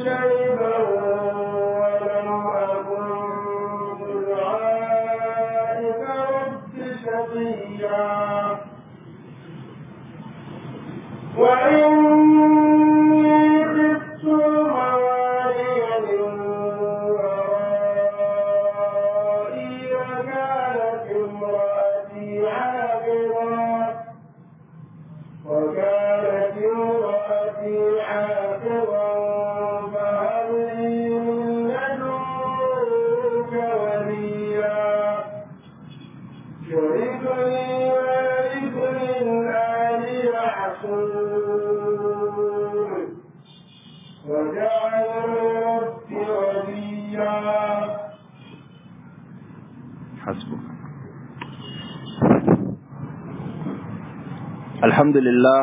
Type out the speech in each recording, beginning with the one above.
شيبا ولم أكن بدعائك رب شقيا وإني خفت الموالي من ورائي وكانت امرأتي عاقرا وكانت امرأتي عاقرا فهب لي من لدنك وليا يرثني ويرث من آل يعقوب واجعله رب وليا حسبك الحمد لله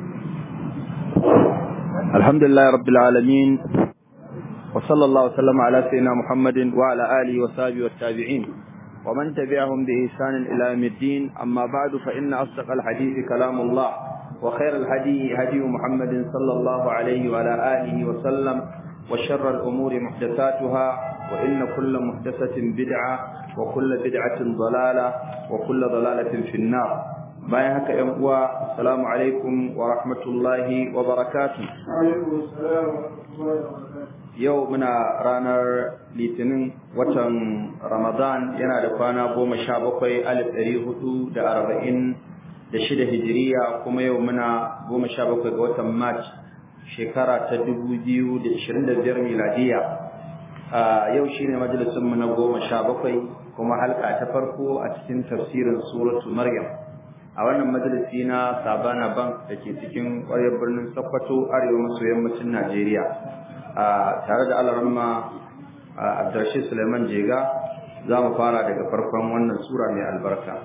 الحمد لله رب العالمين وصلى الله وسلم على سيدنا محمد وعلى آله وصحبه والتابعين ومن تبعهم بإحسان إلى يوم الدين أما بعد فإن أصدق الحديث كلام الله وخير الهدي هدي محمد صلى الله عليه وعلى آله وسلم وشر الأمور محدثاتها وإن كل محدثة بدعة وكل بدعة ضلالة وكل ضلالة في النار bayan haka ‘yan uwa, Assalamu alaikum wa rahmatullahi wa barakatu. عليكم السلام ورحمة الله وبركاته Yau muna ranar Litinin watan Ramadan yana da kwana goma sha bakwai alif ɗari hudu da arba'in da shida hijiriya kuma yau muna goma sha bakwai ga watan March shekara ta dubu biyu da ishirin da biyar miladiya. Ah, Yau shi ne majalisunmu na goma sha bakwai kuma halka ta farko a cikin tafsirin suratu Maryam. a wannan majalisi na Sabana Bank da ke cikin ƙwaryar birnin Sokoto arewa maso yammacin Najeriya a tare da Alaramma Abdulrashid Suleiman Jega za mu fara daga farkon wannan sura mai albarka.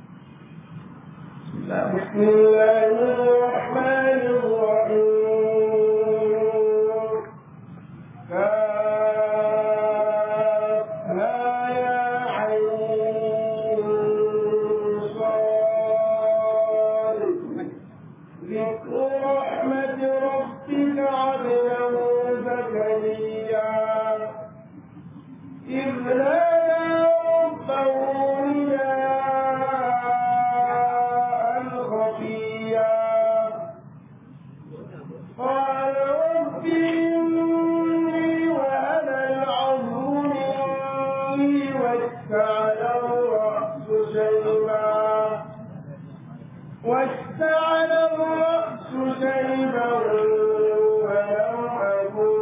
بسم الله الرحمن الرحيم كافها يا عين صاد ذكر رحمة ربك عبده زكريا إذ نادى ربه نداء خفيا قال رب إني وهنا العظم مني واشتعل الرأس شيبا واشتعل الرأس شيبا ولم أكن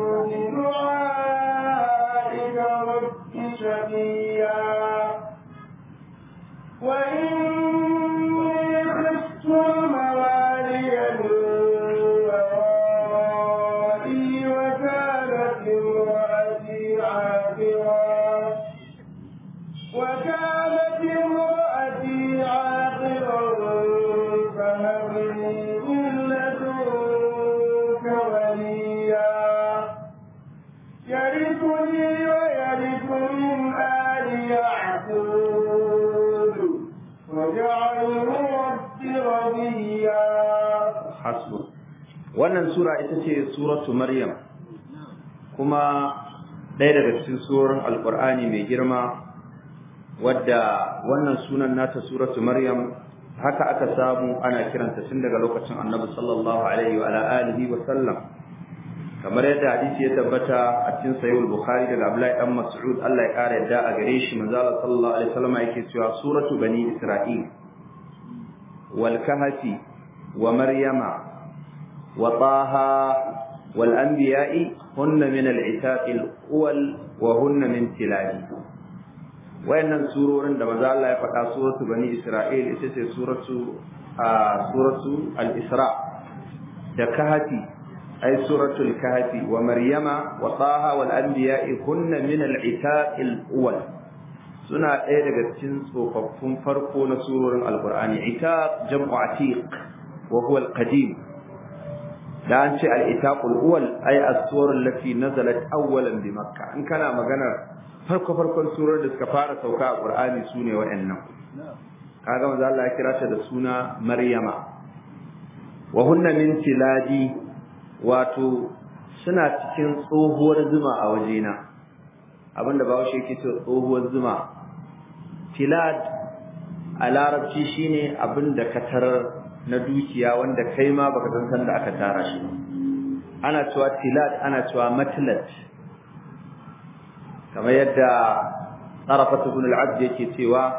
بدعائك رب شقيا وإني خفت الموالي من ورائي وكانت امرأتي عاقرا وكانت امرأتي عاقرا فهب لي من لدنك وليا يرثني ويرث من آل يعقوب واجعله رب رضيا Hasbu. Wannan sura ita ce suratu Maryam kuma ɗaya daga cikin surorin Alƙur'ani mai girma wadda wannan sunan nata suratu Maryam haka aka samu ana kiranta tun daga lokacin Annabi sallallahu alaihi wa ala alihi wa sallam kamar yadda hadisi ya tabbata a cikin sahih al-Bukhari daga Abdullahi dan Mas'ud Allah ya kare yadda a gare shi manzo Allah sallallahu alaihi wasallam yake cewa suratu bani Isra'il wal kahfi wa maryama wa taha wal anbiya'i hunna min al-itaq al-awwal wa hunna min tilali wayannan surorin da manzo Allah ya faɗa suratu bani Isra'il ita ce suratu a suratu al-Isra da kahfi ay suratul kahfi wa maryama wa taha wal anbiya'i hunna min al-itaq al-awwal suna ɗaya daga cikin tsofaffin farko na surorin alqur'ani itaq jam'u atiq wa huwa al-qadim da an ce al-itaq al-awwal ay as-surah allati nazalat awwalan bi makkah in kana maganar farko farkon surar da suka fara sauka a Qur'ani sune waɗannan kaga manzo Allah ya kira ta da suna Maryama wa hunna min tiladi wato suna cikin tsohuwar zuma a wajena abinda bahaushe yake cewa tsohuwar zuma tilad a larabci shine abinda ka tarar na dukiya wanda kai ma baka san san da aka tara shi ana cewa tilad ana cewa matlat kamar yadda Arafat ibn al-Abd yake cewa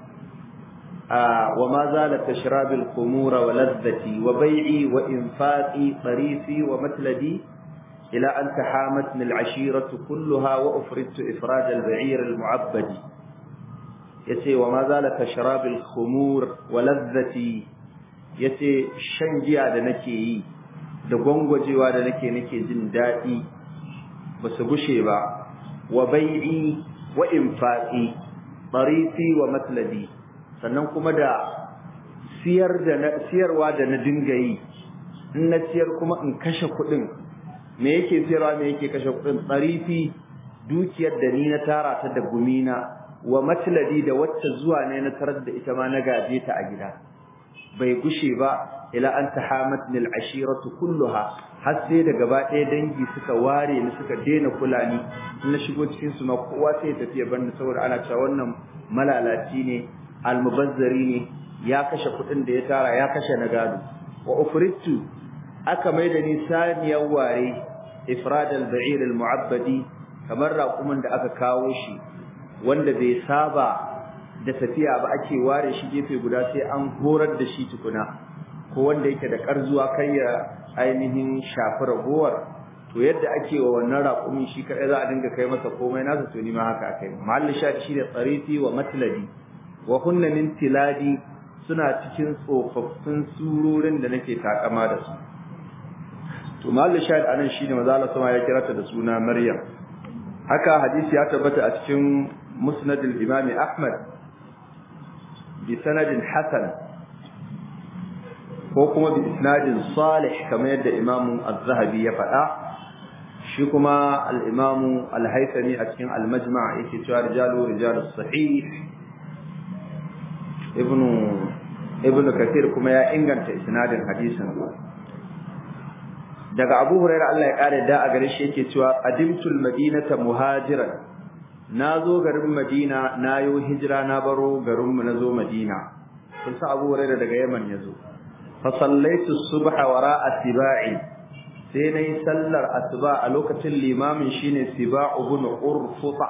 wa ma zala tashrab al-khumura wa ladhati wa bai'i wa infaqi tarifi wa matladi ila an tahamatni al-ashiratu kullaha wa ufridtu ifrad al-ba'ir al-mu'abbad yace wa ma zala tashrab al-khumur wa ladhati yace shan giya da nake yi da gwangwajewa da nake nake jin dadi ba su gushe ba wa bai'i wa infaqi tarifi wa matladi sannan kuma da siyar da na siyarwa da na dinga yi in na siyar kuma in kashe kuɗin me yake siyarwa me yake kashe kuɗin tarifi dukiyar da ni na tara ta da gumina wa matladi da wacce zuwa ne na tarar da ita ma na gaje ta a gida bai gushe ba ila an tahamatni al-ashiratu kulluha har sai da gaba ɗaya dangi suka ware ni suka daina kula ni na shigo cikin su ma kowa sai ya tafi banda saboda ana cewa wannan malalaci ne almubazzari ne ya kashe kuɗin da ya tara ya kashe na gado wa ufrittu aka mai da ni saniyar ware ifrad al-ba'ir al-mu'abbadi kamar raƙumin da aka kawo shi wanda bai saba da tafiya ba ake ware shi gefe guda sai an horar da shi tukuna ko wanda yake da karzuwa kai ya ainihin shafi ragowar to yadda ake wa wannan raƙumin shi kaɗai za a dinga kai masa komai nasa to ni ma haka akai mahallin shadi shi da tsarifi wa matladi wa hunna min tiladi suna cikin tsofaffin surorin da nake takama da su to mahallin shadi anan shine maza Allah sama ya kira ta da suna Maryam haka hadisi ya tabbata a cikin musnad al-imam Ahmad bi sanadin hasan ko kuma bi isnadin salih kamar yadda Imam Az-Zahabi ya faɗa shi kuma al-Imam Al-Haythami a cikin Al-Majma' yake cewa rijalu rijalus sahih Ibn Ibn Kathir kuma ya inganta isnadin hadisin daga Abu Hurairah Allah ya kare da a gare shi yake cewa qadimtul madinata muhajiran nazo garin Madina nayo hijira na baro garin mu nazo Madina kun sa Abu Hurairah daga Yaman yazo فصليت الصبح وراء سباعي sai nayi sallar asuba a lokacin limamin shine Siba ibn Urfuta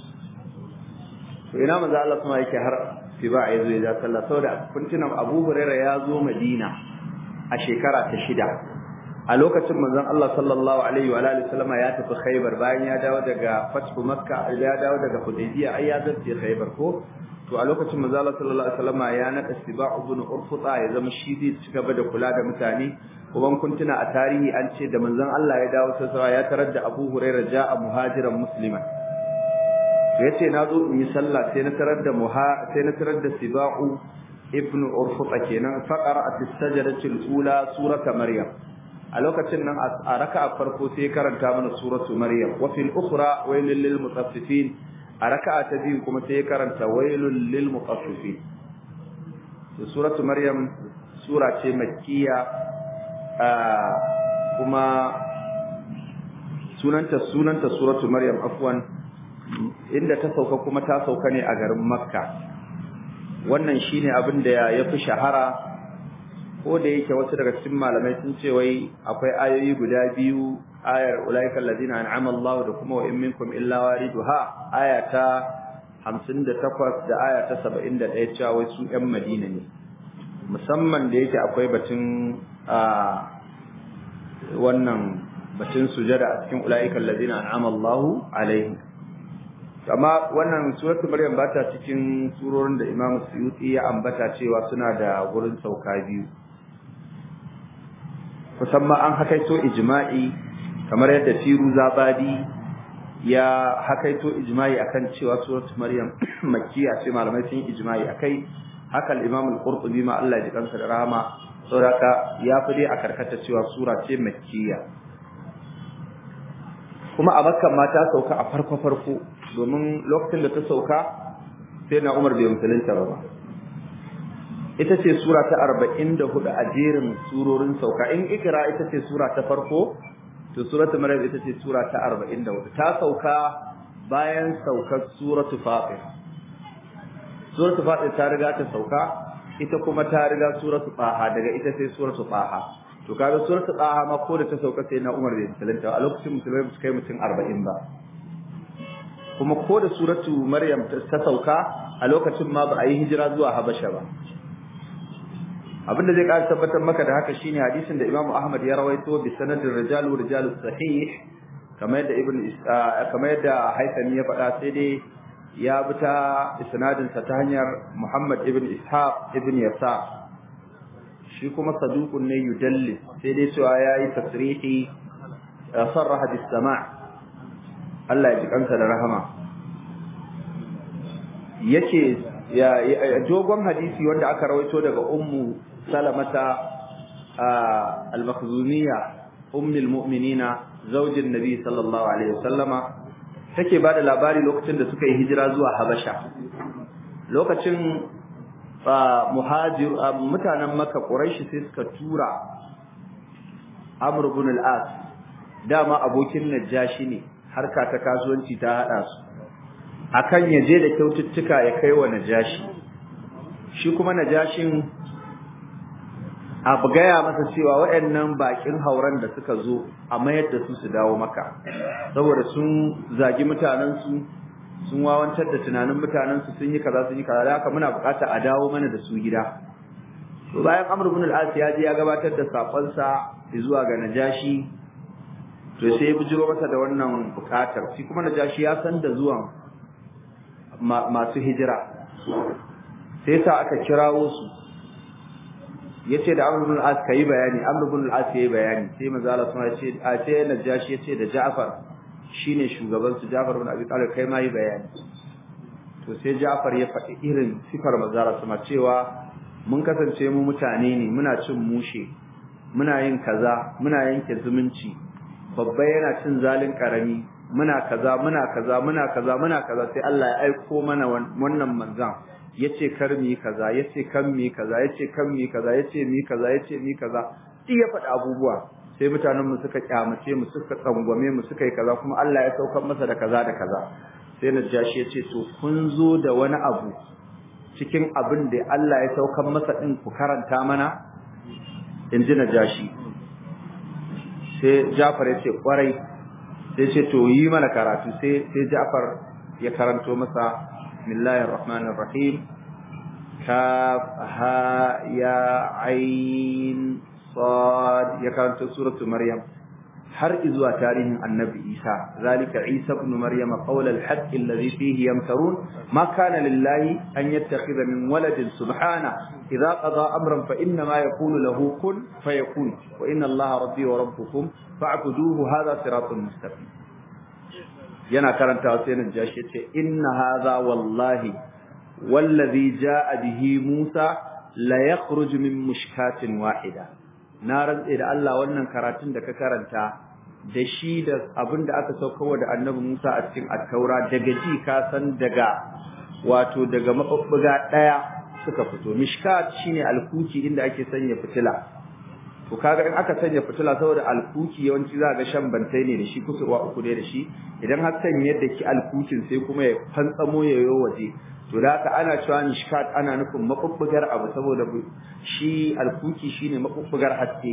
to ina manzo Allah kuma yake har Siba ya zo ya sallah saboda kuntunan Abu Hurairah ya zo Madina a shekara ta shida a lokacin manzon Allah sallallahu alaihi wa alihi wasallama ya tafi Khaibar bayan ya dawo daga Fathu Makka ya dawo daga Hudaybiyah ai ya zarce Khaibar ko to a lokacin manzo Allah sallallahu alaihi wasallama ya nada Siba' ibn Urfuta ya zama shi zai ci gaba da kula da mutane kuma kun tuna a tarihi an ce da manzon Allah ya dawo sai ya tarar da Abu Hurairah ja'a muhajiran musliman to yace na zo in yi sallah sai na tarar da muha sai na tarar da Siba'u ibn Urfuta kenan faqara as-sajdati al-ula surata Maryam a lokacin nan a raka'a farko sai karanta mana suratu Maryam wa fil ukhra waylil lil mutaffifin a raka'a ta biyu kuma sai ya karanta wailul lil mutaffifin to suratu maryam sura ce makkiya kuma sunanta sunanta suratu maryam afwan inda ta sauka kuma ta sauka ne a garin makka wannan shine abin da ya fi shahara ko da yake wasu daga cikin malamai sun ce wai akwai ayoyi guda biyu ayar ulaikal ladina an'ama Allah da kuma wa in minkum illa wariduha aya ta 58 da aya ta 71 cewa wai su ƴan Madina ne musamman da yake akwai batun a wannan batun sujada a cikin ulaikal ladina an'ama Allah alaihi amma wannan suratul maryam ba ta cikin surorin da Imam Suyuti ya ambata cewa suna da gurin sauka biyu kusan ma an hakaito ijma'i kamar yadda Firu Zabadi ya hakaito ijma'i akan cewa suratul Maryam makkiya ce malamai sun yi ijma'i akai haka al-Imam al-Qurtubi ma Allah ya ji kansa da rahama saboda ya fi dai a karkata cewa sura ce makkiya kuma a Makka ma ta sauka a farko farko domin lokacin da ta sauka sai na Umar bai musulunta ba ita ce sura ta 44 a jerin surorin sauka in ikra ita ce sura ta farko to suratu maryam ita ce sura ta 44 ta sauka bayan saukar suratu fatir suratu fatir ta riga ta sauka ita kuma ta riga suratu taha daga ita sai suratu taha to kaga suratu taha ma ko da ta sauka sai na Umar bai musulunta a lokacin musulmai ba su kai mutum 40 ba kuma ko da suratu maryam ta sauka a lokacin ma ba a yi hijira zuwa habasha ba abinda zai ƙara tabbatar maka da haka shine hadisin da Imam Ahmad ya rawaito bi sanadin rijalu rijalus sahih kamar yadda ibn kamar yadda Haythami ya faɗa sai dai ya bi ta isnadin sa ta hanyar Muhammad ibn Ishaq ibn Yasa shi kuma saduqun ne yudallis sai dai cewa yayi tasrihi sarraha bis sama' Allah ya ji kansa da rahama yace ya dogon hadisi wanda aka rawaito daga ummu salamata al-makhzumiyya ummul mu'minina zaujin nabi sallallahu alaihi wasallama take bada labari lokacin da suka yi hijira zuwa habasha lokacin muhajir mutanen makka quraishi sai suka tura amr ibn al-as dama abokin najashi ne harka ta kasuwanci ta hada su akan yaje da kyaututtuka ya kai wa najashi shi kuma najashin abu gaya masa cewa waɗannan bakin hauran da suka zo a mayar da su su dawo maka saboda sun zagi mutanensu sun wawancar da tunanin mutanensu sun yi kaza sun yi kaza da haka muna bukata a dawo mana da su gida to bayan amr ibn al-as ya je ya gabatar da sakonsa zuwa ga najashi to sai ya bijiro masa da wannan bukatar shi kuma najashi ya san da zuwan masu hijira sai sa aka kirawo su yace da Amr ibn al-As kai bayani Amr ibn al-As yayi bayani sai manzo Allah sun ce a ce Najashi yace da Ja'far shine shugaban su Ja'far ibn Abi Talib kai ma yi bayani to sai Ja'far ya faɗi irin sifar manzo Allah kuma cewa mun kasance mu mutane ne muna cin mushe muna yin kaza muna yanke zumunci babba yana cin zalin karami muna kaza muna kaza muna kaza muna kaza sai Allah ya aiko mana wannan manzan yace kar mi kaza yace kan mi kaza yace kan mi kaza yace mi kaza yace mi kaza duk ya faɗi abubuwa sai mutanen mu suka kyamace mu suka tsangwame mu suka yi kaza kuma Allah ya saukar masa da kaza da kaza sai Najashi yace to kun zo da wani abu cikin abin da Allah ya saukar masa din ku karanta mana in ji Najashi sai Jafar yace kwarai sai ce to yi mana karatu sai sai Ja'far ya karanto masa bismillahir rahmanir rahim kaf ha ya ain sad ya karanto suratu maryam har izuwa tarihin annabi Isa zalika Isa ibn Maryam qawl al-haqq alladhi fihi yamtarun ma kana lillahi an yattakhidha min waladin subhana idha qada amran fa inna ma yaqulu lahu kun fayakun wa inna Allaha rabbi wa rabbukum fa'buduhu hadha siratun mustaqim yana karantawa sai nan jashi yace inna hadha wallahi wallazi jaa bihi Musa la yakhruju min mushkatin wahida na rantse da Allah wannan karatun da ka karanta da shi da abin da aka saukarwa da annabi Musa a cikin attaura daga ji ka san daga wato daga mabubbuga daya suka fito mishkat shine alkuki inda ake sanya fitila to kaga in aka sanya fitila saboda alkuki yawanci za ga shan bantai ne da shi kusurwa uku ne da shi idan har sanya yadda ki alkukin sai kuma ya fantsamo ya yo waje to da haka ana cewa mishkat ana nufin mabubbugar abu saboda shi alkuki shine mabubbugar haske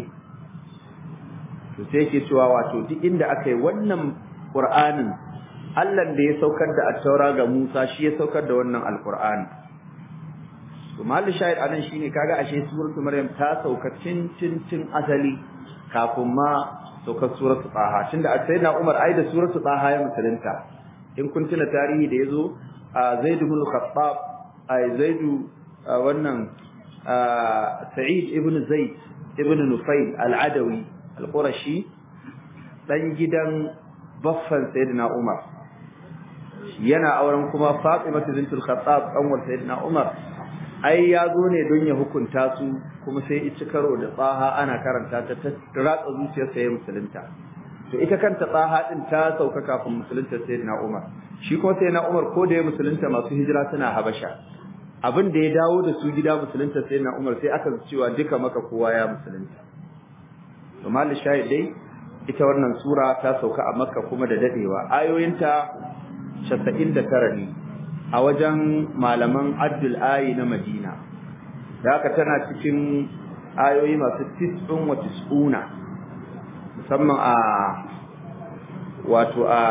to sai yake cewa wato duk inda aka yi wannan qur'anin Allah da ya saukar da at-taura ga Musa shi ya saukar da wannan alqur'ani to mahallin shahid anan shine kaga ashe suratul maryam ta sauka cin cin cin asali kafin ma saukar suratul taha tunda a sayyidina umar ai da suratul taha ya musulunta in kun tuna tarihi da yazo zaid ibn khattab ai zaid wannan sa'id ibn zaid ibn nufayl al-adawi al-qurashi dan gidan baffan sayyidina umar yana auren kuma fatima bintul khattab kanwar sayyidina umar ai ya zo ne don ya hukunta su kuma sai ci karo da tsaha ana karanta ta ta ratsa zuciyar sa ya musulunta to ita kanta tsaha din ta sauka kafin musulunta sayyidina Umar shi kuma sayyidina Umar ko da ya musulunta masu hijira suna Habasha abin da ya dawo da su gida musulunta sayyidina Umar sai aka cewa duka maka kowa ya musulunta to mal shahid dai ita wannan sura ta sauka a makka kuma da dadewa ayoyinta 99 ne a wajen malaman addul ayi na madina da haka tana cikin ayoyi masu tis'un wa tis'una musamman a wato a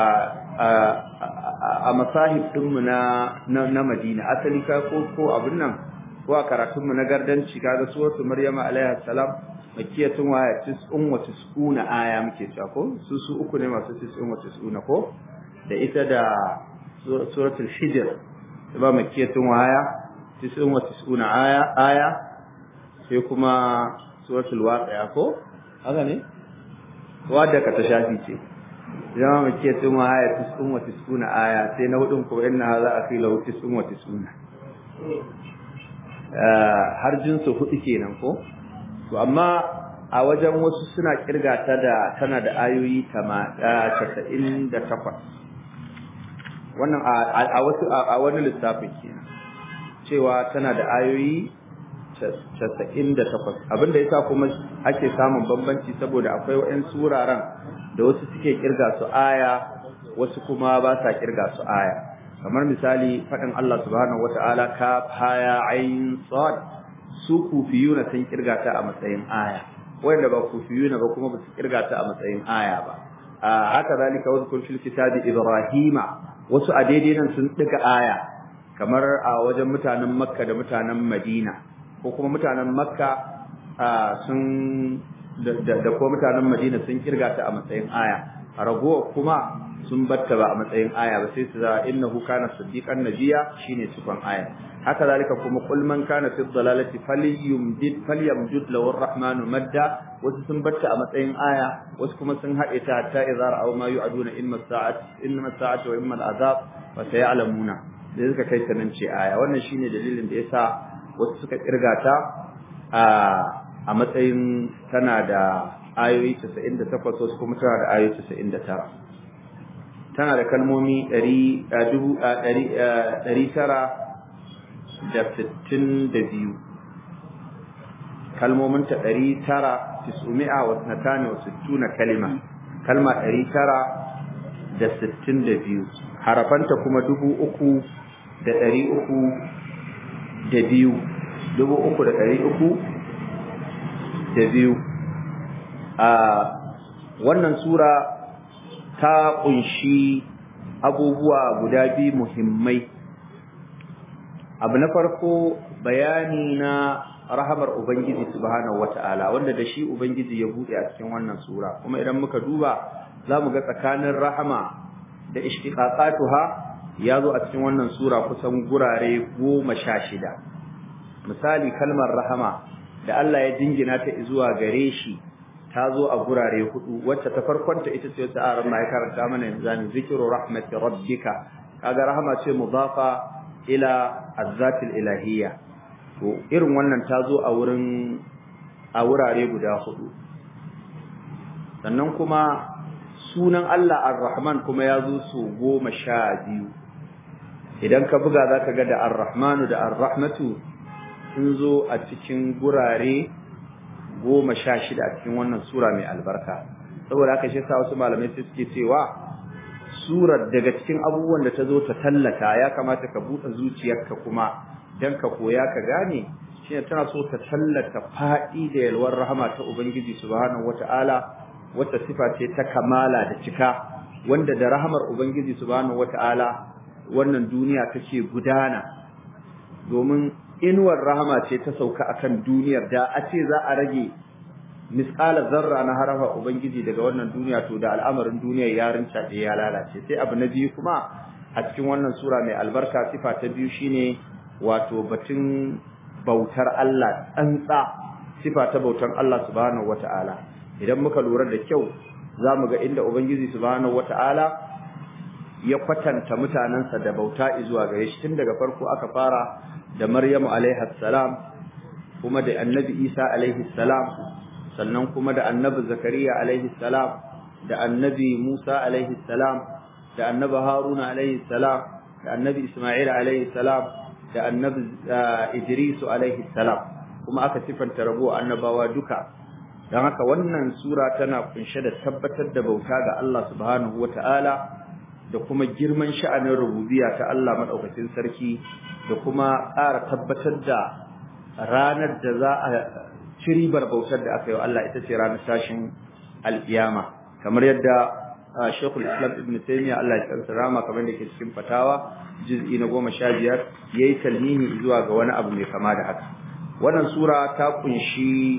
a masahib ɗinmu na na Madina asali ka ko ko abin nan ko a karatun mu na gardanci kaga suratu Maryama alaiha salam makiyatun wa tis'un wa tis'una aya muke cewa ko su su uku ne masu tis'un wa tis'una ko da ita da suratul hijr ba makiyatun wa aya tis'un wa tis'una aya aya sai kuma suratul waqi'a ko haka ne wadda ka ta shafi ce zama mace tun wa haya tis'un wa tis'una aya sai na hudun ko inna hadha akhilahu tis'un wa tis'una har jinsu hudu kenan ko to amma a wajen wasu suna kirga ta da tana da ayoyi 98 wannan a wasu a wani lissafin kenan cewa tana da ayoyi 98 abinda yasa kuma ake samun bambanci saboda akwai wa'ansu wuraren da wasu suke kirga su aya wasu kuma ba sa kirga su aya kamar misali faɗin Allah subhanahu wata'ala ka haya ayin sad su kufiyuna sun kirga ta a matsayin aya wanda ba kufiyuna ba kuma ba su kirga ta a matsayin aya ba haka zalika wazkur fil kitabi ibrahima wasu a daidai nan sun diga aya kamar a wajen mutanen makka da mutanen madina ko kuma mutanen makka sun da ko mutanen Madina sun kirga ta a matsayin aya a ragowa kuma sun batta ba a matsayin aya ba sai su za innahu kana siddiqan nabiyya shine cikon aya haka zalika kuma qul man kana fi dhalalati falyumdid falyamdud lahu arrahmanu madda wasu sun batta a matsayin aya wasu kuma sun haɗe ta hatta idza ra'aw ma yu'aduna imma sa'at imma sa'at wa imma al'azab wa sayalamuna da suka kai ta nan ce aya wannan shine dalilin da yasa wasu suka kirga ta a a matsayin tana da ayoyi 98 wasu kuma tana da ayoyi 99 tana da kalmomi 962 kalmomin ta 960 kalima kalma 962 harafanta kuma 3300 da 300 da biyu dubu uku da ɗari uku da biyu a wannan sura ta kunshi abubuwa guda biyu muhimmai abu na farko bayani na rahamar ubangiji subhanahu wata'ala wanda da shi ubangiji ya buɗe a cikin wannan sura kuma idan muka duba za mu ga tsakanin rahama da ishtiqaqatuha ya zo a cikin wannan sura kusan gurare goma sha shida misali kalmar rahama da Allah ya jingina ta zuwa gare shi ta zo a gurare hudu wacce ta farkonta ita ce wata aran ma ya karanta mana yanzu ne zikru rahmati rabbika kaga rahama ce mudafa ila azzatil ilahiyya to irin wannan ta zo a wurin a wurare guda hudu sannan kuma sunan Allah ar-Rahman kuma ya zo su goma sha biyu idan ka buga za ka ga da ar-Rahmanu da ar-Rahmatu sun zo a cikin gurare goma sha shida a cikin wannan sura mai albarka saboda haka shi sa wasu malamai sai suke cewa surar daga cikin abubuwan da ta zo ta tallata ya kamata ka buɗe zuciyarka kuma dan ka koya ka gane shine tana so ta tallata faɗi da yalwar rahama ta ubangiji subhanahu wataala wata sifa ce ta kamala da cika wanda da rahamar ubangiji subhanahu wataala wannan duniya take gudana domin inuwar rahama ce ta sauka akan duniyar da a ce za a rage misqala zarra na harafa ubangiji daga wannan duniya to da al'amarin duniyar ya rinca da ya lalace sai abu na biyu kuma a cikin wannan sura mai albarka sifa ta biyu shine wato batun bautar Allah tsantsa sifa ta bautar Allah subhanahu wataala idan muka lura da kyau zamu ga inda ubangiji subhanahu wataala ya kwatanta mutanansa da bauta zuwa gare shi tun daga farko aka fara da Maryamu alaiha salam kuma da Annabi Isa alaihi salam sannan kuma da Annabi Zakariya alaihi salam da Annabi Musa alaihi salam da Annabi Haruna alaihi salam da Annabi Isma'il alaihi salam da Annabi Idris alaihi salam kuma aka sifanta rabo annabawa duka don haka wannan sura tana kunshe da tabbatar da bauta ga Allah subhanahu wata'ala da kuma girman sha'anin rububiyya ta Allah madaukakin sarki da kuma ƙara tabbatar da ranar da za a ci ribar bautar da aka yi wa Allah ita ce ranar tashin alkiyama kamar yadda Sheikhul Islam Ibn Taymiyyah Allah ya tsara rama kamar da ke cikin fatawa juz'i na goma sha biyar yayi talmini zuwa ga wani abu mai kama da haka wannan sura ta kunshi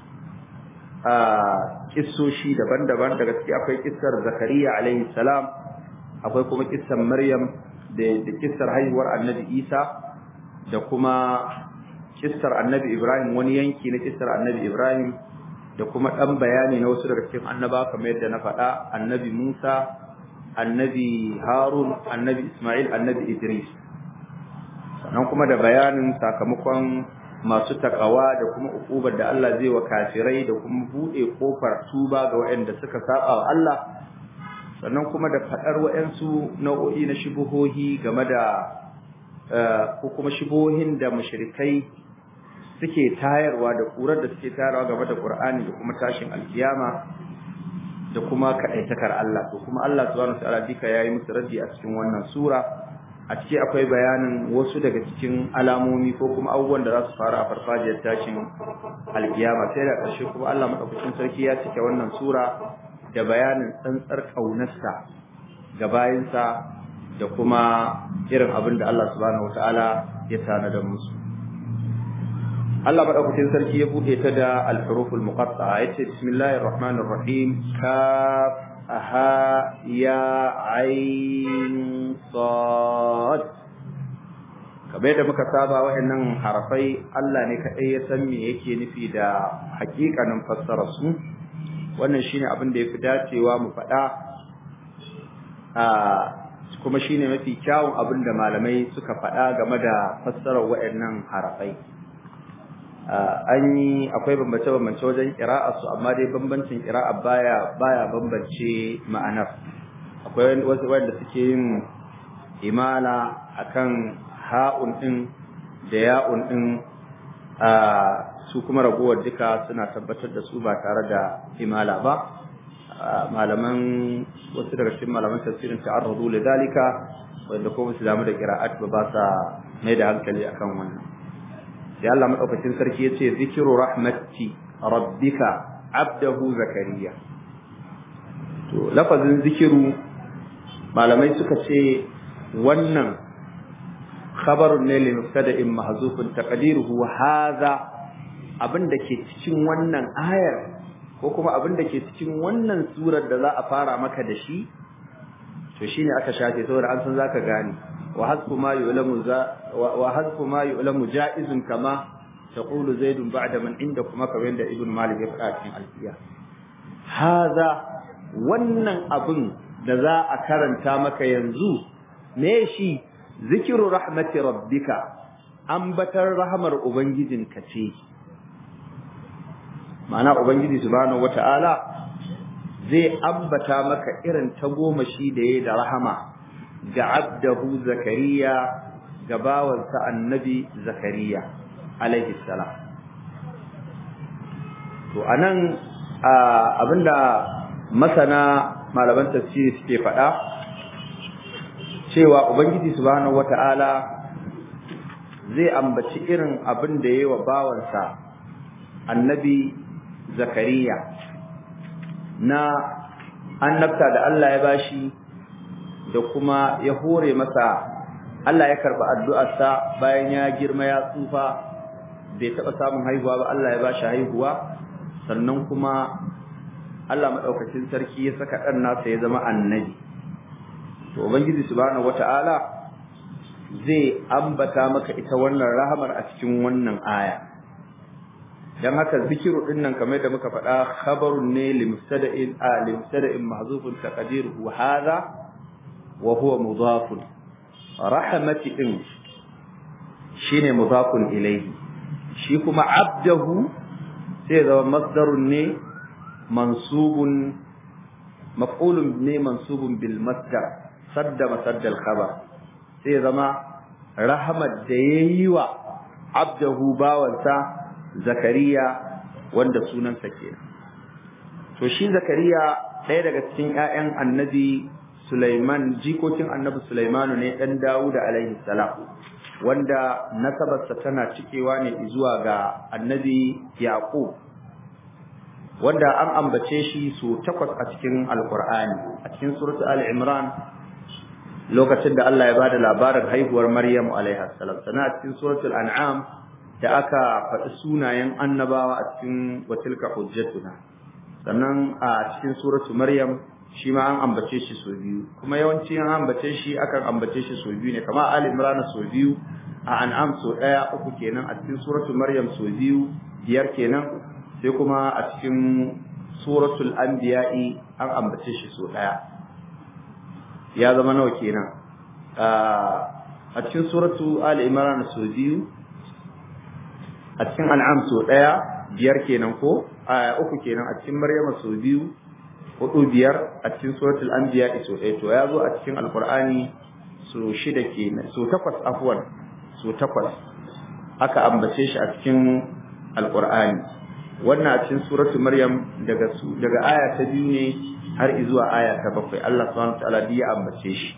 a kissoshi daban-daban daga ciki akwai kissar Zakariya alaihi salam akwai kuma kissar Maryam da da kissar haihuwar Annabi Isa da kuma kissar Annabi Ibrahim wani yanki na kissar Annabi Ibrahim da kuma dan bayani na wasu daga cikin annaba kamar yadda na faɗa Annabi Musa Annabi Harun Annabi Ismail Annabi Idris sannan kuma da bayanin sakamakon masu takawa da kuma ukubar da Allah zai wa kafirai da kuma bude kofar tuba ga waɗanda suka saba wa Allah sannan kuma da fadar waɗansu nau'o'i na shubuhohi game da ko kuma shubuhohin da mushrikai suke tayarwa da kurar da suke tayarwa game da Qur'ani da kuma tashin alkiyama da kuma kaɗaitakar Allah to kuma Allah subhanahu wa ta'ala dika yayi musu raddi a cikin wannan sura a ciki akwai bayanin wasu daga cikin alamomi ko kuma abubuwan da za su faru a farfajiyar tashin alkiyama sai da ƙarshe kuma Allah madaukakin sarki ya cike wannan sura da bayanin tsantsar kaunarsa ga bayinsa da kuma irin abin da Allah subhanahu wataala ya tanada musu Allah madaukakin sarki ya bude ta da al-huruful muqatta'a yace bismillahir rahmanir rahim kaf aha ya ain sad kamar da muka saba waɗannan harafai Allah ne kaɗai ya san me yake nufi da hakikanin fassara su wannan shine abin da yafi dacewa mu faɗa a kuma shine mafi kyawun abin da malamai suka faɗa game da fassarar waɗannan harafai an yi akwai bambance-bambance wajen ƙira'a su amma dai bambancin ƙira'a baya baya bambance ma'anar akwai wasu wanda suke yin imala akan ha'un din da ya'un din su kuma ragowar duka suna tabbatar da su ba tare da imala ba malaman wasu daga cikin malaman tafsirin ta'arradu lidalika wanda kuma su damu da qira'at ba ba sa mai da hankali akan wannan sai Allah madaukakin sarki yace zikru rahmati rabbika abdahu zakariya to lafazin zikiru malamai suka ce wannan khabarun ne li mubtada'in mahzufun taqdiruhu hadha abinda ke cikin wannan ayar ko kuma abinda ke cikin wannan surar da za a fara maka da shi to shine aka shafe saboda an san zaka gane wa hasbu ma yu'lamu za wa hasbu ma yu'lamu ja'izun kama taqulu zaidun ba'da man indakuma kamar da ibn malik ya faɗa cikin alfiya hadha wannan abin da za a karanta maka yanzu me shi zikiru rahmati rabbika ambatar rahmar ubangijinka ce ma'ana ubangiji subhanahu wata'ala zai ambata maka irin tagomashi da yayi da rahama ga abdahu zakariya ga bawansa annabi zakariya alaihi salam to anan abinda masana malaman tafsiri suke faɗa cewa ubangiji subhanahu wata'ala zai ambaci irin abin da yayi wa bawansa annabi zakariya na annabta da Allah ya bashi da kuma ya hore masa Allah ya karba addu'arsa bayan ya girma ya tsufa bai taɓa samun haihuwa ba Allah ya bashi haihuwa sannan kuma Allah madaukakin sarki ya saka dan nasa ya zama annabi to ubangiji subhanahu wata'ala zai ambata maka ita wannan rahamar a cikin wannan aya dan haka zikiru din nan kamar da muka faɗa khabarun ne limustada'in a limustada'in mahzufun taqdiruhu hadha wa huwa mudafun rahmati din shine mudafun ilayhi shi kuma abdahu sai zama masdarun ne mansubun maf'ulun ne mansubun bil masdar sadda masaddal khabar sai zama rahmat da yayi wa abdahu bawansa zakariya wanda sunansa kenan to shi zakariya ɗaya daga cikin ƴaƴan annabi Sulaiman jikokin annabi Sulaimanu ne ɗan Dawud alaihi salam wanda nasabarsa tana cikewa ne zuwa ga annabi Yaqub wanda an ambace shi su takwas a cikin Alƙur'ani a cikin suratul Ali-Imran lokacin da Allah ya bada labarin haihuwar Maryam alaiha salam sannan a cikin suratul An'am da aka faɗi sunayen annabawa a cikin watilka hujjatuna sannan a cikin suratul Maryam shi ma an ambace shi sau biyu kuma yawanci an ambace shi akan ambace shi sau biyu ne kamar Ali Imran sau biyu a An'am sau ɗaya uku kenan a cikin suratul Maryam sau biyu biyar kenan sai kuma a cikin suratul Anbiya'i an ambace shi sau ɗaya ya zama nawa kenan a cikin suratu Ali Imran sau biyu a cikin An'am sau ɗaya biyar kenan ko a uku kenan a cikin Maryam sau biyu hudu biyar a cikin suratul anbiya so ɗaya to ya zo a cikin alqur'ani so shida kenan so takwas afwan so takwas aka ambace shi a cikin alqur'ani wannan a cikin suratul maryam daga su daga aya ta biyu ne har zuwa aya ta bakwai Allah subhanahu wataala ya ambace shi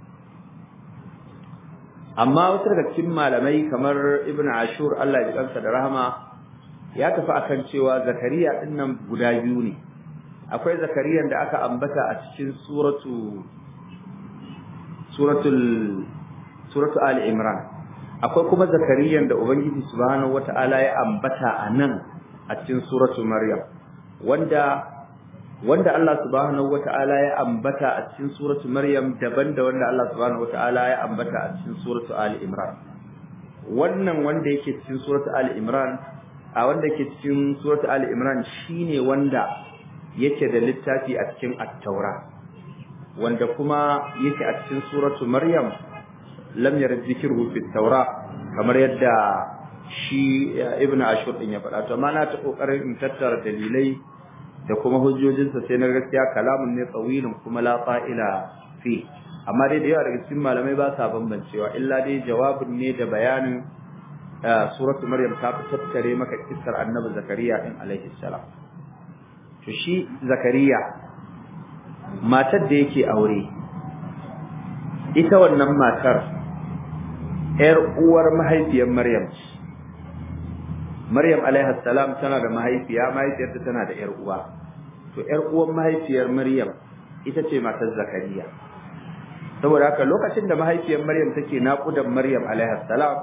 amma wasu daga cikin malamai kamar ibnu ashur Allah ya kansa da rahama ya tafi akan cewa zakariya dinnan guda biyu ne akwai zakariyan da aka ambata a cikin suratu suratul suratu ali imran akwai kuma zakariyan da ubangiji subhanahu wataala ya ambata a nan a cikin suratu maryam wanda wanda Allah subhanahu wataala ya ambata a cikin suratu maryam daban da wanda Allah subhanahu wataala ya ambata a cikin suratu ali imran wannan wanda yake cikin suratu ali imran a wanda yake cikin suratu ali imran shine wanda yake da littafi a cikin at-taura wanda kuma yake a cikin suratu maryam lam yarid dhikruhu fi at-taura kamar yadda shi ibn ashur din ya faɗa to amma na ta kokarin in tattara dalilai da kuma hujjojinsa sai na gaskiya kalamun ne tsawilin kuma la fa'ila fi amma dai da yawa daga cikin malamai ba sa bambancewa illa dai jawabin ne da bayanin suratu maryam ta fi tattare maka kissar annabi zakariya din alaihi salam to shi zakariya matar da yake aure ita wannan matar ‘yar uwar mahaifiyar Maryam ce. Maryam alaihi salam tana da mahaifiya, mahaifiyarta tana da ‘yar uwa. To ‘yar uwar mahaifiyar Maryam ita ce matar Zakariya. Saboda haka lokacin da mahaifiyar Maryam take naƙudan Maryam alaihi salam,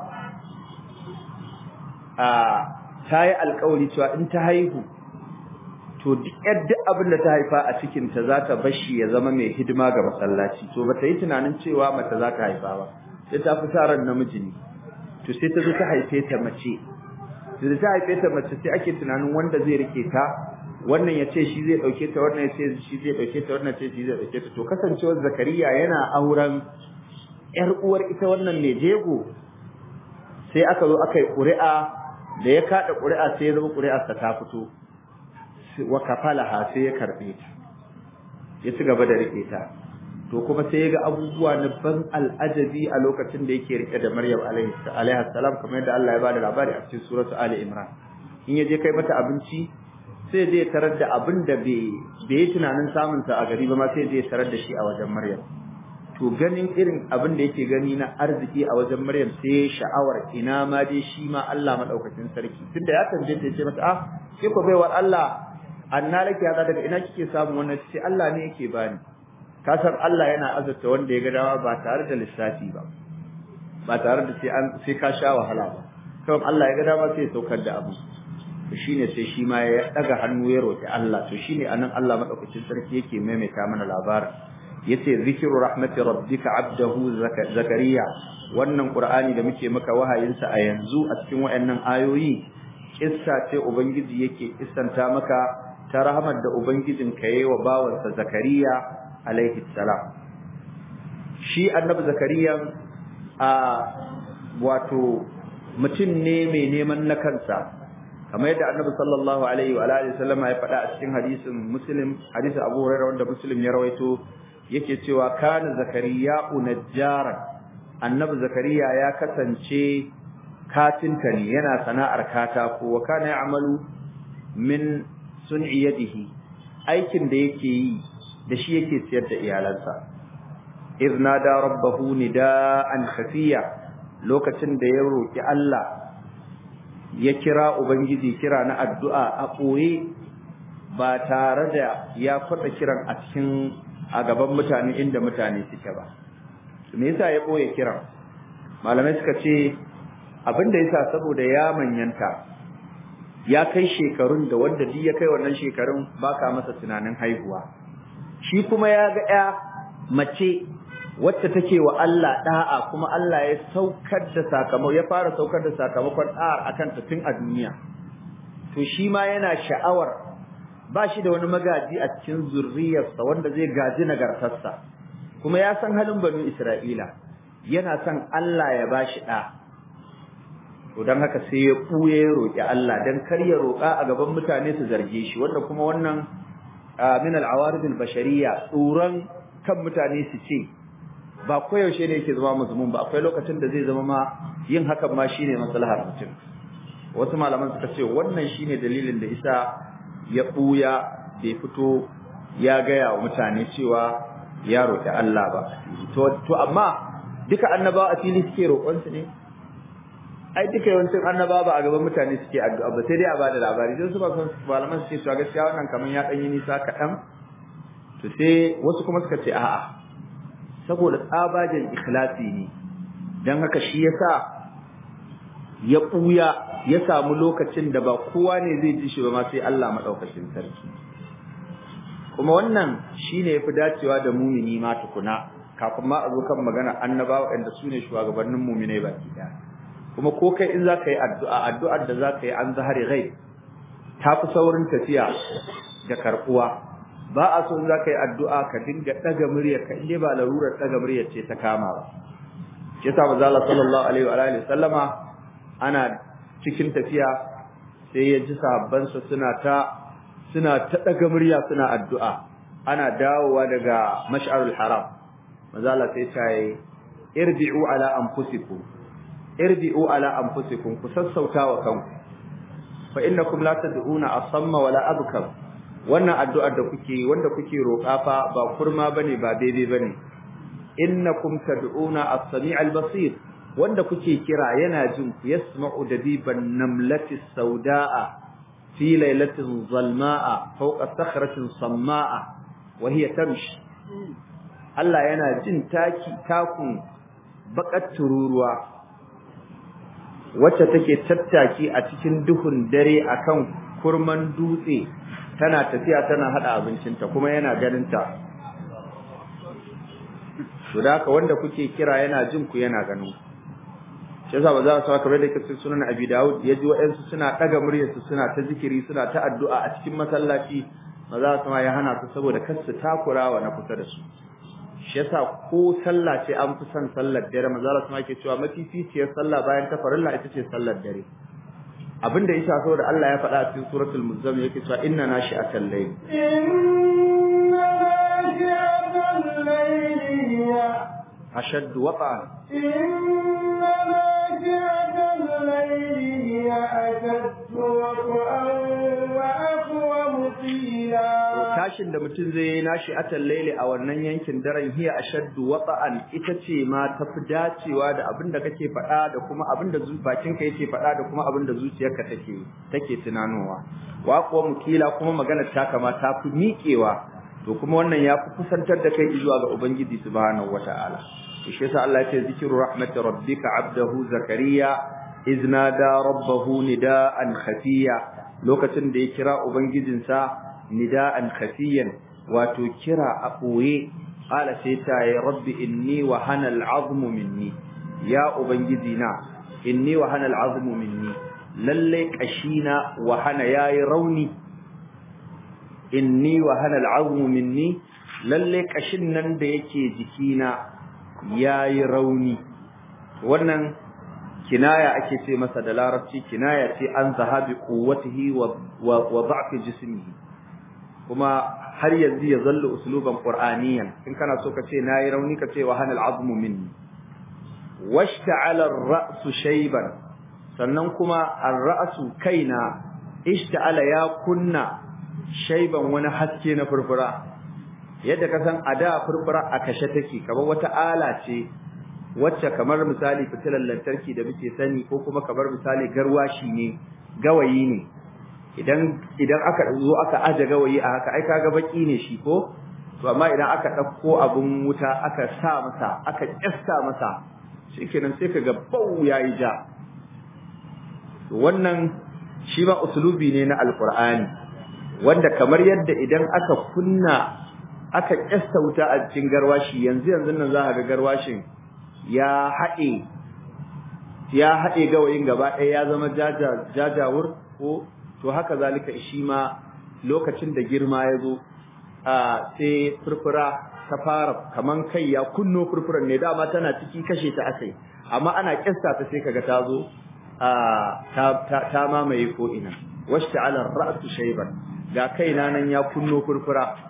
a ta yi alƙawari cewa in ta haihu to duk yadda abin da ta haifa a cikin ta za ta bashi ya zama mai hidima ga masallaci to bata yi tunanin cewa mace za ta haifa ba sai ta fi sa ran namiji ne to sai ta zo ta haife ta mace da ta haife ta mace sai ake tunanin wanda zai rike ta wannan ya ce shi zai dauke ta wannan ya ce shi zai dauke ta wannan ce shi zai dauke ta to kasancewar zakariya yana auren yar uwar ita wannan ne jego sai aka zo aka yi ƙuri'a da ya kada ƙuri'a sai ya zama ƙuri'arsa ta fito wa kafalaha sai ya karbe ta ya ci gaba da rike ta to kuma sai ya ga abubuwa na ban al'ajabi a lokacin da yake rike da Maryam alaihi salam kamar yadda Allah ya bada labari a cikin suratu Ali Imran in ya je kai mata abinci sai zai tarar da abin da bai yi tunanin samun sa a gari ba ma sai zai tarar da shi a wajen Maryam to ganin irin abin da yake gani na arziki a wajen Maryam sai sha'awar ina ma dai shi ma Allah madaukakin sarki tunda ya tambaye ta ce mata ah ke ko baiwar Allah anna laki hada daga ina kike samu wannan ce Allah ne yake bani ka san Allah yana azurta wanda ya ga dama ba tare da lissafi ba ba tare da sai an sai ka sha wahala ba kawai Allah ya ga dama sai ya saukar da abu to shine sai shi ma ya daga hannu ya roki Allah to shine anan Allah madaukakin sarki yake maimaita mana labarin yace zikru rahmati rabbika abdahu zakariya wannan qur'ani da muke maka wahayinsa a yanzu a cikin wayannan ayoyi kissa ce ubangiji yake kissanta maka ta rahmar da ubangijin ka yayi wa bawansa zakariya alaihi salam shi annabi zakariya a wato mutum ne mai neman na kansa kamar yadda annabi sallallahu alaihi wa alihi sallama ya faɗa a cikin hadisin muslim hadisin abu hurairah wanda muslim ya rawaito yake cewa kana zakariya unajjaran annabi zakariya ya kasance kafinta ne yana sana'ar katako wa kana ya'malu min sun'i yadihi aikin da yake yi da shi yake ciyar da iyalansa iz nada rabbahu nidaan khafiya lokacin da ya roki Allah ya kira ubangiji kira na addu'a a ɓoye ba tare da ya kwada kiran a cikin a gaban mutane inda mutane suke ba me yasa ya ɓoye kiran malamai suka ce abinda yasa saboda ya manyanta ya kai shekarun da wanda duk ya kai wannan shekarun baka masa tunanin haihuwa shi kuma ya ga ya mace wacce take wa Allah da'a kuma Allah ya saukar da sakamako ya fara saukar da sakamakon da'ar akan ta tun a duniya to shi ma yana sha'awar ba shi da wani magaji a cikin zurriyarsa wanda zai gaji nagartarsa kuma ya san halin banu Isra'ila yana son Allah ya bashi da to dan haka sai ya buye ya roki Allah dan kar ya roka a gaban mutane su zarge shi wanda kuma wannan min al-awarid al-bashariyya tsoron kan mutane su ce ba koyaushe ne yake zama mazmun ba akwai lokacin da zai zama ma yin hakan ma shine maslahar mutum wasu malaman suka ce wannan shine dalilin da isa ya buya bai fito ya gaya wa mutane cewa ya roki Allah ba to to amma duka annabawa a fili suke roƙon su ne ai duka yawancin annaba ba a gaban mutane suke addu'a ba sai dai a bada labari sai su ba san malaman suke cewa gaskiya wannan kaman ya dan yi nisa kaɗan to sai wasu kuma suka ce a'a saboda tsabagen ikhlasi ne dan haka shi yasa ya buya ya samu lokacin da ba kowa ne zai ji shi ba ma sai Allah madaukakin sarki kuma wannan shine yafi dacewa da mumini ma tukuna kafin ma a zo kan magana annabawa inda su ne shugabannin muminai baki daya kuma ko kai in zaka yi addu'a addu'ar da zaka yi an zahari ghaib ta fi saurin tafiya da karbuwa ba a so in zaka yi addu'a ka dinga daga muryar ka inda ba larurar daga muryar ce ta kama ba shi yasa manzo Allah sallallahu alaihi wa alihi sallama ana cikin tafiya sai ya ji sahabban sa suna ta suna ta daga murya suna addu'a ana dawowa daga mash'arul haram manzo Allah sai ya ce irbi'u ala anfusikum irbi'u ala anfusikum ku sassauta wa kanku fa innakum la tad'una asamma wala abkam wannan addu'ar da kuke wanda kuke roƙa fa ba kurma bane ba daidai bane innakum tad'una as-sami'al basir wanda kuke kira yana jin ku yasma'u dabiban namlati sauda'a fi lailatin zalma'a fawqa sakhratin samma'a wa hiya tamshi Allah yana jin taki takun baƙar tururuwa wacce take tattaki a cikin duhun dare akan kurman dutse tana tafiya tana hada abincinta kuma yana ganin ta to da haka wanda kuke kira yana jin ku yana ganin shi yasa ba za su kamar da kace sunan Abi Dawud yaji waɗansu suna daga muryarsu suna ta zikiri suna ta addu'a a cikin masallaci ba za su ma ya hana su saboda kar su takurawa na kusa da su shi yasa ko sallah ce an fi son sallar dare manzo Allah kuma yake cewa mafificiyar sallah bayan ta farilla ita ce sallar dare abinda yasa saboda Allah ya faɗa a cikin suratul muzammil yake cewa inna nashi'atal layl inna nashi'atal layli hiya ashaddu waqa'an inna nashi'atal layli hiya ashaddu waqa'an wa aqwamu qila tashin da mutum zai yi nashi atal laili a wannan yankin daren hiya ashaddu wata'an ita ce ma tafi dacewa da abin da kake faɗa da kuma abin da bakinka yake faɗa da kuma abin da zuciyarka take take tunanowa wa kuwa mukila kuma magana ta kama ta fi miƙewa to kuma wannan ya fi kusantar da kai zuwa ga ubangiji subhanahu wata'ala to shi yasa Allah ya ce zikru rahmati rabbika abdahu zakariya iznada rabbahu nida'an khafiya lokacin da ya kira ubangijinsa nida'an khafiyan wato kira a ɓoye qala sai ta ya rabbi inni wa hana al'azmu minni ya ubangiji na inni wa hana al'azmu minni lalle kashina wa hana yayi rauni inni wa hana al'azmu minni lalle kashin nan da yake jikina yayi rauni wannan kinaya ake ce masa da larabci kinaya ce an zahabi quwwatihi wa wa da'fi jismihi kuma har yanzu ya zalla usluban qur'aniyan in kana so ka ce nayi rauni ka ce wa hanal azmu minni washta'ala ar-ra'su shayban sannan kuma ar-ra'su kaina ishta'ala ya kunna shaiban wani haske na furfura yadda ka san a da furfura a kashe take kamar wata ala ce wacce kamar misali fitilar lantarki da muke sani ko kuma kamar misali garwashi ne gawayi ne idan idan aka zo aka aje gawayi a haka ai kaga baki ne shi ko to amma idan aka dauko abun wuta aka sa masa aka kyasta masa shikenan sai kaga bau yayi ja to wannan shi ba usulubi ne na alqur'ani wanda kamar yadda idan aka kunna aka kyasta wuta a cikin garwashi yanzu yanzu nan za ka ga garwashin ya haɗe ya haɗe gawayin gaba ɗaya ya zama jajawur ko to haka zalika shi ma lokacin da girma ya zo a sai furfura ta fara kaman kai ya kunno furfuran ne dama tana ciki kashe ta asai amma ana kyasta ta sai kaga ta zo a ta ta mamaye ko ina washta'ala ra'su shayban ga kaina nan ya kunno furfura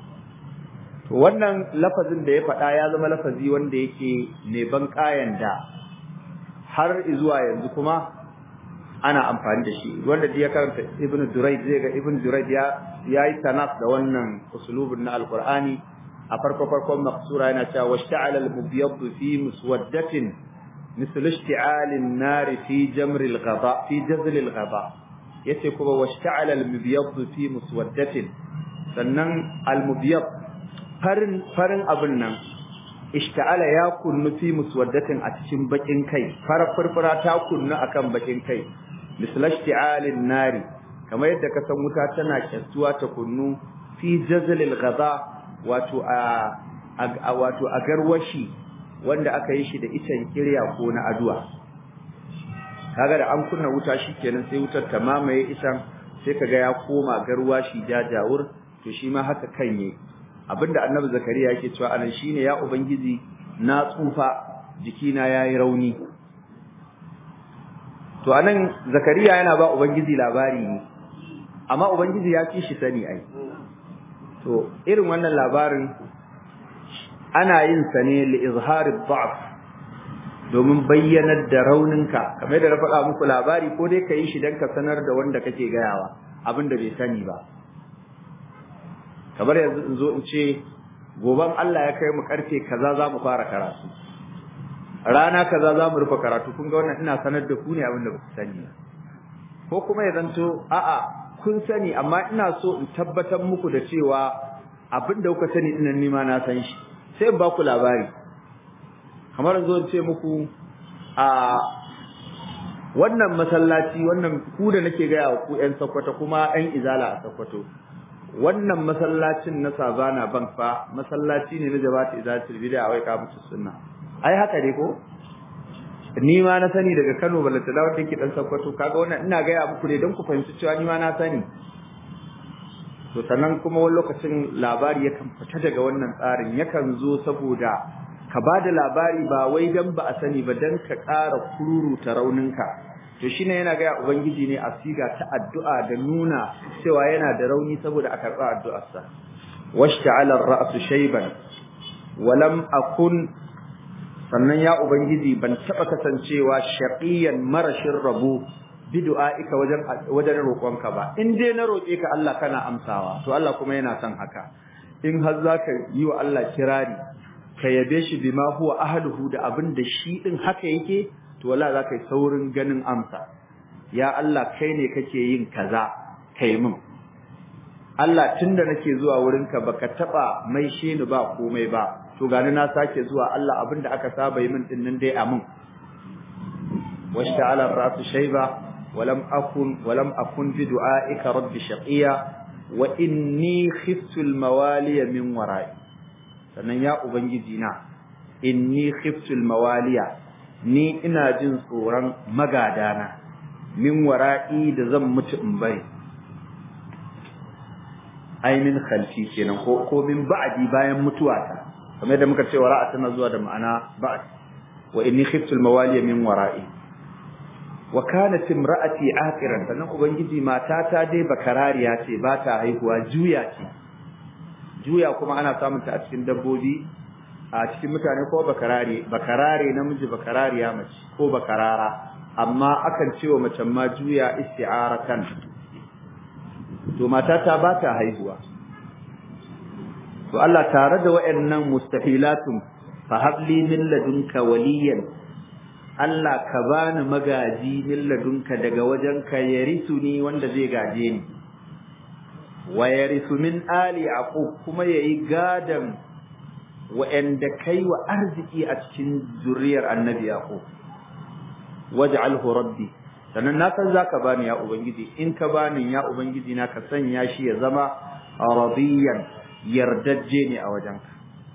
to wannan lafazin da ya faɗa ya zama lafazi wanda yake mai ban kayan da har zuwa yanzu kuma ana amfani da shi wanda ya karanta ibn durayd zai ga ibn durayd ya yayi tanaf da wannan usulubin na alqur'ani a farko farkon maqsura yana cewa washta'ala al-mubyad fi muswaddatin مثل اشتعال النار في جمر الغضاء في جزل الغضاء yace kuma washta'ala al-mubyad fi muswaddatin sannan al-mubyad farin farin abin nan ishta'ala ya kunnu fi muswaddatin a cikin bakin kai farar furfura ta kunnu akan bakin kai misal ishti'alin nari kamar yadda ka san wuta tana kyastuwa ta kunnu fi jazalil ghaza wato a wato a garwashi wanda aka yi shi da icen kirya ko na aduwa kaga da an kunna wuta shikenan sai wutar ta mamaye icen sai kaga ya koma garwashi jajawur to shi ma haka kan yi abinda annabi zakariya yake cewa anan shine ya ubangiji na tsufa jikina yayi rauni to anan zakariya yana ba ubangiji labari ne amma ubangiji ya ci shi sani ai to irin wannan labarin ana yin sa ne li izhari dha'f domin bayyanar da rauninka kamar da na faɗa muku labari ko dai ka yi shi dan ka sanar da wanda kake gayawa abinda bai sani ba kamar yanzu in zo in ce goban Allah ya kai mu karfe kaza za mu fara karatu rana kaza za mu rufe karatu kun ga wannan ina sanar da ku ne abin da ba ku sani ko kuma ya zanto a'a kun sani amma ina so in tabbatar muku da cewa abin da kuka sani dinan nima na san shi sai in ba ku labari kamar zo in ce muku a wannan masallaci wannan ku da nake gaya wa ku ƴan Sokoto kuma ƴan Izala a Sokoto wannan masallacin na Savana Bank fa masallaci ne na Jabati Izatul Bid'a wai ka mutu sunna ai haka ne ko ni ma na sani daga Kano balanta da wanda yake dan Sokoto kaga wannan ina ga ya muku ne don ku fahimci cewa ni ma na sani to sannan kuma wani lokacin labari yakan fita daga wannan tsarin yakan zo saboda ka bada labari ba wai dan ba a sani ba dan ka ƙara kururuta rauninka to shine yana ga ubangiji ne a siga ta addu'a da nuna cewa yana da rauni saboda a karɓa addu'arsa washta'ala ar-ra'su shayban walam akun sannan ya ubangiji ban taba kasancewa shaqiyan marashin rabu bidu'aika wajen wajen roƙonka ba in dai na roƙe ka Allah kana amsawa to Allah kuma yana son haka in har zaka yi wa Allah kirari ka yabe shi bima huwa ahluhu da abin da shi din haka yake to wallahi zaka yi saurin ganin amsa ya Allah kai ne kake yin kaza kai min Allah tunda nake zuwa wurinka baka taba maishe ni ba komai ba to gani na sake zuwa Allah abinda aka saba yi min din nan dai amin washta'ala ra'su shayba walam akun walam akun bi du'aika rabbi shaqiya wa inni khiftu al-mawaliya min wara'i sannan ya ubangiji na inni khiftu al-mawaliya ni ina jin tsoron magadana min wara'i da zan mutu in bari ai min khalfi kenan ko ko min ba'di bayan mutuwata kamar yadda muka ce wara'a tana zuwa da ma'ana ba'd wa inni khiftu al-mawaliya min wara'i wa kanat imra'ati aqiran sannan ubangiji matata dai bakarariya ce ba ta haihuwa juya ce juya kuma ana samun ta a cikin dabbobi a cikin mutane ko bakarare bakarare namiji bakarariya mace ko bakarara amma akan ce wa macen ma juya isti'aratan to matata ba ta haihuwa to Allah tare da wayannan mustahilatun fa habli min ladunka waliyan Allah ka bani magaji min ladunka daga wajenka yarisuni wanda zai gaje ni wa yarisu min ali yaqub kuma yayi gadan wa'anda kai wa arziki a cikin zuriyar annabi yaqub waj'alhu rabbi sannan na san zaka bani ya ubangiji in ka bani ya ubangiji na ka sanya shi ya zama radiyan yardajje ne a wajenka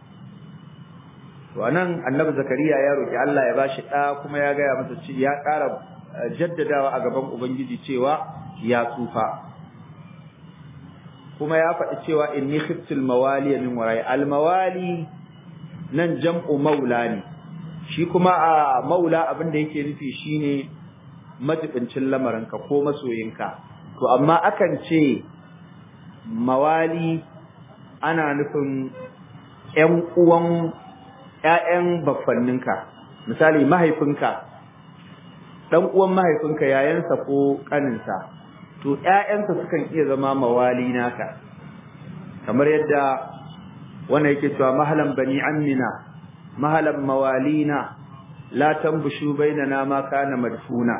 to anan annabi zakariya ya roki Allah ya bashi da kuma ya ga masa ci ya ƙara jaddadawa a gaban ubangiji cewa ya tsufa kuma ya faɗi cewa inni khiftul mawali min warai al mawali nan jam'u maula ne shi kuma a maula abin da yake nufi shine majibincin lamarinka ko masoyinka to amma akan ce mawali ana nufin ƴan uwan ƴaƴan baffanninka misali mahaifinka dan uwan mahaifinka yayansa ko kaninsa to ƴaƴansa sukan iya zama mawali naka kamar yadda wannan yake cewa mahalan bani ammina mahalan mawalina la tambushu bainana ma kana madfuna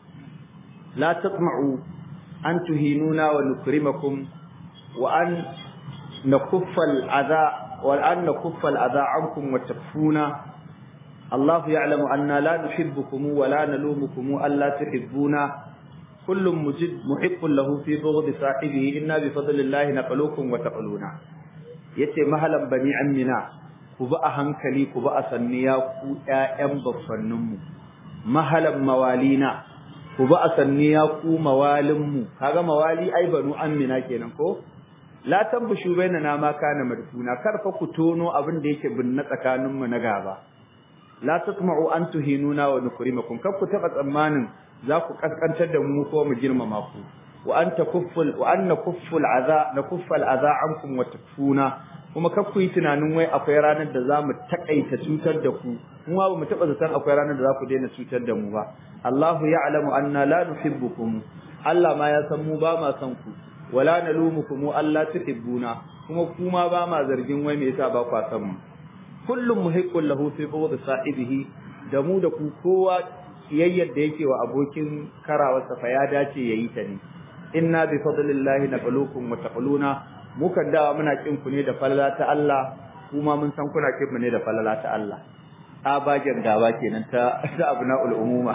la tatma'u an tuhinuna wa nukrimakum wa an nakuffa al-adha wa an nakuffa al-adha ankum wa takfuna الله يعلم أننا لا نحبكم ولا نلومكم ألا تحبونا كل مجد محق له في بغض صاحبه إنا بفضل الله نقلوكم وتقلونا yace mahalan bani amina ku ba a hankali ku ba a sanniya ku ƴaƴan baffanninmu mahalan mawalina ku ba a sanniya ku mawalinmu kaga mawali ai banu amina kenan ko la tambushu bainana ma kana madfuna kar fa ku tono abin da yake binne tsakaninmu na gaba la tatma'u an tuhinuna wa nukrimakum kar ku taba tsammanin za ku kaskantar da mu ko mu girmama ku wa an takufful wa an nakufful adha nakuffal adha ankum wa takfuna kuma kar ku yi tunanin wai akwai ranar da za mu takaita cutar da ku mu ba mu taba zaton akwai ranar da za ku daina cutar da mu ba Allahu ya'lamu anna la nuhibbukum Allah ma ya san mu ba ma san ku wala nalumukum Allah tuhibbuna kuma kuma ba ma zargin wai me yasa ba ku san mu kullum muhiqqun lahu fi bughd sahibihi da mu da ku kowa kiyayyar da yake wa abokin karawarsa fa ya dace yayi ta ne inna bi fadlillahi naqulukum wa taquluna mu kan dawa muna kin ku ne da falala ta Allah kuma mun san kuna kin mu ne da falala ta Allah abagen gaba kenan ta ta abnaul umuma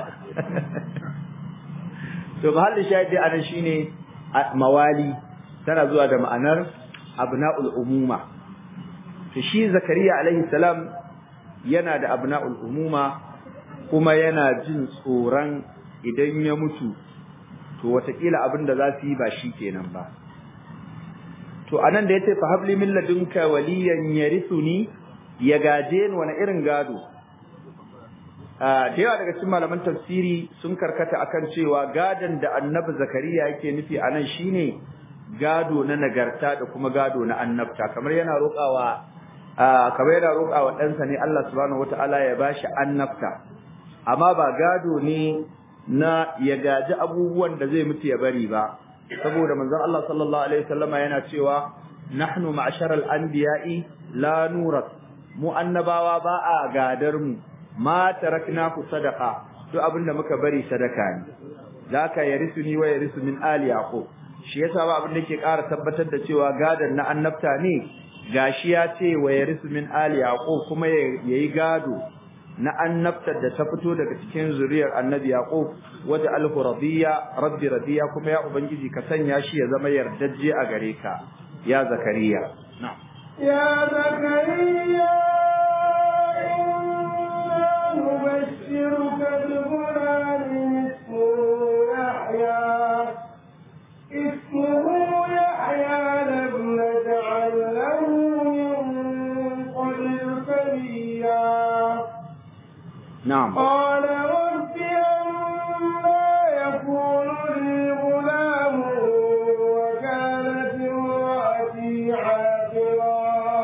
to mahallin shahidi anan shine mawali tana zuwa da ma'anar abnaul umuma to shi zakariya alaihi salam yana da abna'ul umuma kuma yana jin tsoron idan ya mutu to watakila abin da za su yi ba shi kenan ba to anan da yace fa habli min ladunka waliyan yarithuni ya gaje ni wani irin gado da yawa daga cikin malaman tafsiri sun karkata akan cewa gadon da annabi zakariya yake nufi anan shine gado na nagarta da kuma gado na annabta kamar yana roƙawa kamar yana roƙa wa ɗansa ne Allah subhanahu wata'ala ya bashi annabta amma ba gado ne na ya gaji abubuwan da zai mutu ya bari ba saboda manzon Allah sallallahu alaihi wasallama yana cewa nahnu ma'sharal anbiya'i la nurat mu annabawa ba a gadar mu ma tarakna ku sadaqa duk abinda muka bari sadaka ne zaka yarisuni wa yarisu min ali yaqub shi yasa ba abin da yake ƙara tabbatar da cewa gadan na annabta ne gashi ya ce wa yarisu min ali yaqub kuma yayi gado na annabtar da ta fito daga cikin zuriyar annabi yaqub waja alhu radiya rabbi radiya kuma ya ubangiji ka sanya shi ya zama yardajje a gare ka ya zakariya na'am يا زكريا إنا نبشرك بغلام اسمه يحيى اسمه يحيى لم نجعل له من قبل سميا na'am قال رب أنا يكون لي غلام وكانت امرأتي عاقرا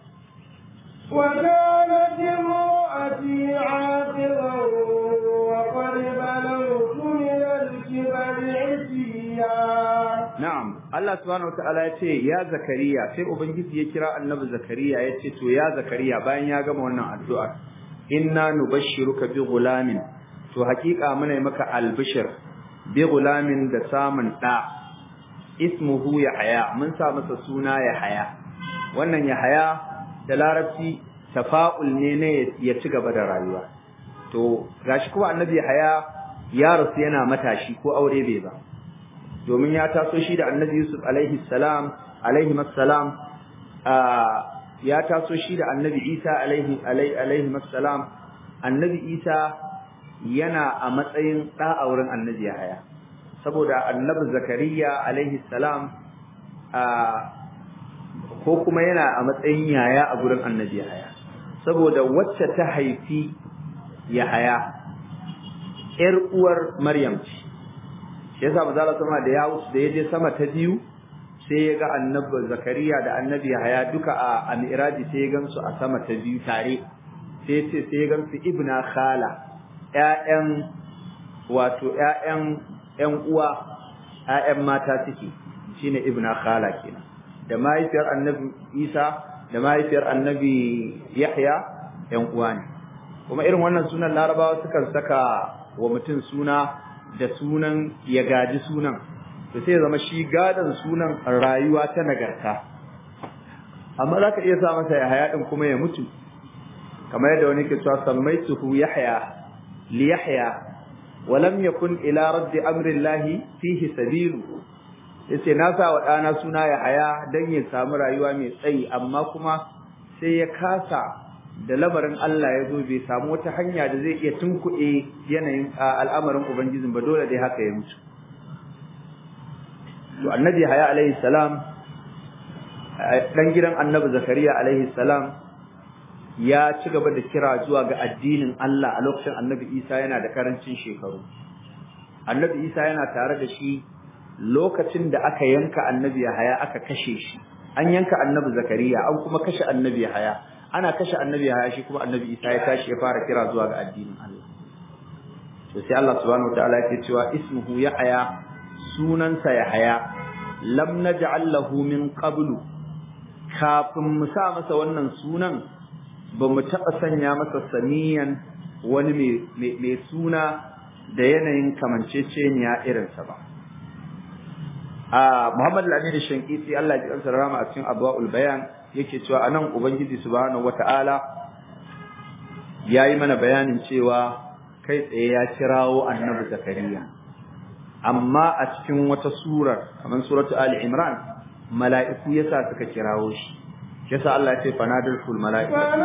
وكانت امرأتي عاقرا وقد بلغت من الكبر عتيا na'am Allah subhanahu wataala ya ce ya zakariya sai ubangiji ya kira annabi zakariya ya ce to ya zakariya bayan ya gama wannan addu'a inna nubashshiruka bi gulamin to hakika muna maka albishir bi gulamin da samun da ismuhu yahya mun sa masa suna yahya wannan yahya da larabci tafa'ul ne ne ya ci gaba da rayuwa to gashi kuma annabi yahya ya rasu yana matashi ko aure bai ba domin ya taso shi da annabi Yusuf alaihi salam alaihi assalam ya taso shi da annabi Isa alaihi alaihi assalam annabi Isa yana a matsayin da a wurin annabi Yahaya saboda annabi Zakariya alaihi salam ko kuma yana a matsayin yaya a gurin annabi Yahaya saboda wacce ta haifi Yahaya ƴar uwar Maryam ce shi yasa manzo Allah sama da ya wuce da yaje sama ta biyu sai ya ga annabi Zakariya da annabi Yahaya duka a a Mi'raji sai ya gansu a sama ta biyu tare sai ce sai ya gansu ibna khala ƴaƴan wato ƴaƴan ƴan uwa ƴaƴan mata suke shine ibna khala kenan da mahaifiyar annabi Isa da mahaifiyar annabi Yahya ƴan uwa ne kuma irin wannan sunan Larabawa sukan saka wa mutum suna da sunan ya gaji sunan to sai zama shi gadan sunan rayuwa ta nagarta amma zaka iya sa masa Yahya din kuma ya mutu kamar yadda wani ke cewa sammaituhu Yahya li Yahya wa lam yakun ila radd amri Allah fihi sabilu yace na sa wa dana suna Yahya dan ya samu rayuwa mai tsayi amma kuma sai ya kasa da lamarin Allah ya zo bai samu wata hanya da zai iya tunkuɗe yanayin al'amarin Ubangijin ba dole dai haka ya mutu. To annabi haya alaihi salam ɗan gidan annabi Zakariya alaihi salam ya ci gaba da kira zuwa ga addinin Allah a lokacin annabi Isa yana da karancin shekaru. Annabi Isa yana tare da shi lokacin da aka yanka annabi haya aka kashe shi. An yanka annabi Zakariya an kuma kashe annabi haya. ana kashe annabi ya shi kuma annabi Isa ya tashi ya fara kira zuwa ga addinin Allah to sai Allah subhanahu wataala yake cewa ismuhu yahya sunansa yahya lam naj'al lahu min qablu kafin mu sa masa wannan sunan ba mu taɓa sanya masa saniyan wani mai suna da yanayin kamanceceniya irinsa ba a Muhammad al-Amin Shankiti Allah ya ji rama a cikin Abwaul Bayan yake cewa anan ubangiji subhanahu wataala yayi mana bayanin cewa kai tsaye ya kirawo annabi zakariya amma a cikin wata surar kamar suratu ali imran mala'iku yasa suka kirawo shi yasa Allah ya ce fanadul ful mala'ika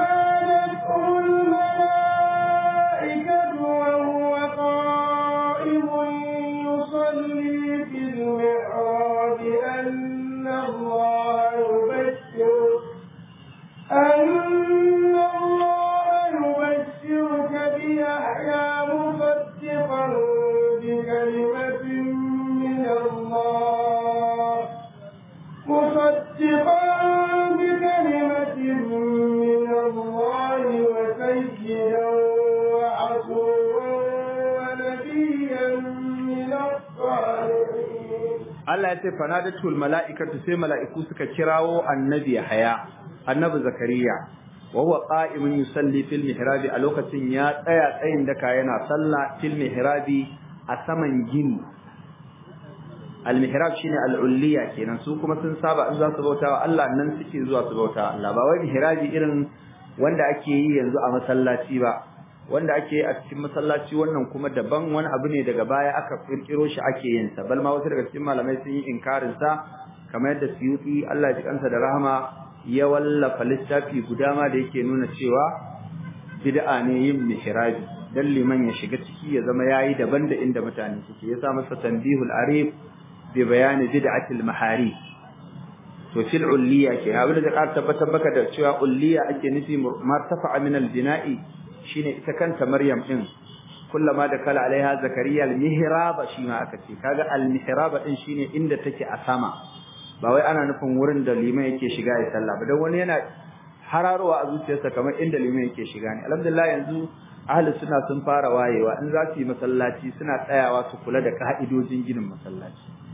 أن الله يبشرك بيحيى مصدقا بكلمة من الله مصدقا بكلمة من الله وسيدا وعصورا ونبيا من الصالحين Allah ya ce fanadatul mala'ikatu sai mala'iku suka kirawo annabi Yahya annabi Zakariya wa huwa qa'imun yusalli fil mihrabi a lokacin ya tsaya tsayin daka yana sallah fil mihrabi a saman gini al mihrab shine al ulliya kenan su kuma sun saba in za su bautawa Allah nan suke zuwa su bautawa Allah ba wai mihrabi irin wanda ake yi yanzu a masallaci ba wanda ake yi a cikin masallaci wannan kuma daban wani abu ne daga baya aka kirkiro shi ake yin sa bal ma wasu daga cikin malamai sun yi inkarin sa kamar yadda Suyuti Allah ya ji kansa da rahama ya wallafa littafi guda ma da yake nuna cewa bid'a ne yin mihrabi dan liman ya shiga ciki ya zama yayi daban da inda mutane suke ya sa masa tanbihul arif bi bayani bid'atil mahari to fil ulliya ke abin da ka tabbatar baka da cewa ulliya ake nufi martafa min al bina'i shine ita kanta maryam din kullama da kala alaiha zakariya al mihraba shi ma aka ce kaga al mihraba din shine inda take a sama ba wai ana nufin wurin da liman yake shiga ya sallah ba dan wani yana hararowa a zuciyarsa kamar inda liman yake shiga ne alhamdulillah yanzu ahli suna sun fara wayewa in za su yi masallaci suna tsayawa su kula da ka'idojin ginin masallaci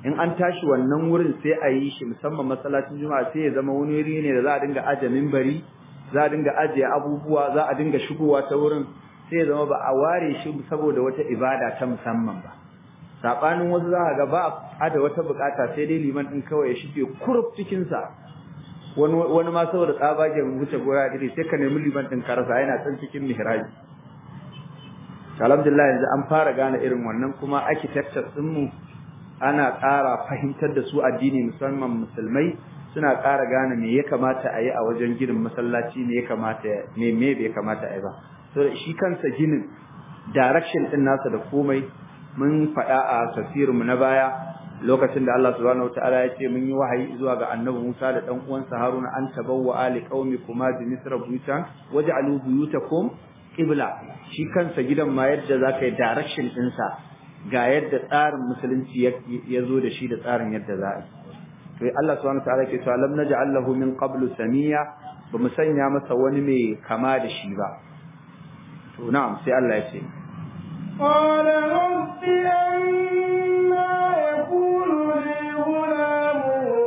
in an tashi wannan wurin sai a yi shi musamman masallacin juma'a sai ya zama wani wuri ne da za a dinga aje minbari za a dinga ajiye abubuwa za a dinga shigowa ta wurin sai ya zama ba a ware shi saboda wata ibada ta musamman ba sabanin wasu za ga ba a da wata bukata sai dai liman din kawai ya shige kuruf cikin sa wani wani ma saboda tsabagen wuce gora dire sai ka nemi liman din karasa yana san cikin mihrabi alhamdulillah yanzu an fara gane irin wannan kuma architecture din mu ana ƙara fahimtar da su addini musamman musulmai suna ƙara gane me ya kamata a yi a wajen ginin masallaci me ya kamata me me bai kamata a yi ba so shi kansa ginin direction din nasa da komai mun faɗa a tafsirinmu na baya lokacin da Allah subhanahu wataala ya ce mun yi wahayi zuwa ga annabi Musa da dan uwansa Haruna an tabawwa ali qaumikuma bi misra buyutan waj'alu buyutakum qibla shi kansa gidan ma yadda zaka yi direction ɗinsa ga yadda tsarin musulunci ya zo da shi da tsarin yadda za a yi to Allah subhanahu wataala ke cewa lam naj'al lahu min qablu samiya ba mu sanya masa wani mai kama da shi ba to na'am sai Allah ya ce قال رب أنا يكون لي غلام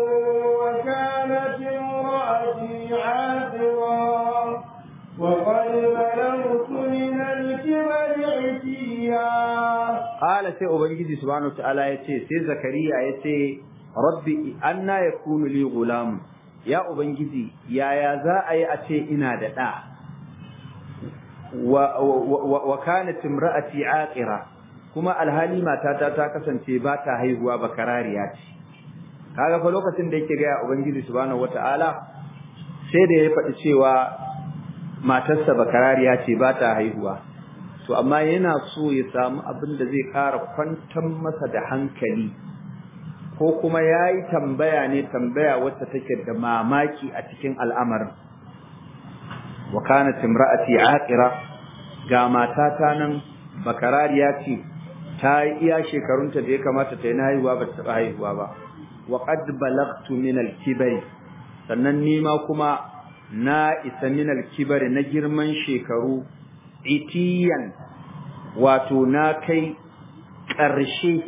وكانت امرأتي عاقرا وقد بلغت من الكبر عتيا Ƙala sai Ubangiji subhanahu ta'ala ya ce, sai Zakariya ya ce, Rabbi, anna ya kunu li gulamu, ya Ubangiji, yaya za a yi a ce ina da ɗa, wa kana timra'ati aqira kuma alhali matata ta kasance ba ta haihuwa ba karariya ce. Kaga fa lokacin da yake gaya Ubangiji subhanahu wata'ala sai da ya faɗi cewa matarsa ba karariya ce ba ta haihuwa. to amma yana so ya samu abin da zai ƙara kwantar masa da hankali ko kuma ya yi tambaya ne tambaya wacce take da mamaki a cikin al'amarin wa kana timra'ati aqira ga matata nan bakarariya ce ta yi iya shekarunta da ya kamata ta yi na haihuwa ba ta haihuwa ba wa qad balagtu min al-kibari sannan ni ma kuma na isa min al-kibari na girman shekaru itiyan wato na kai ƙarshe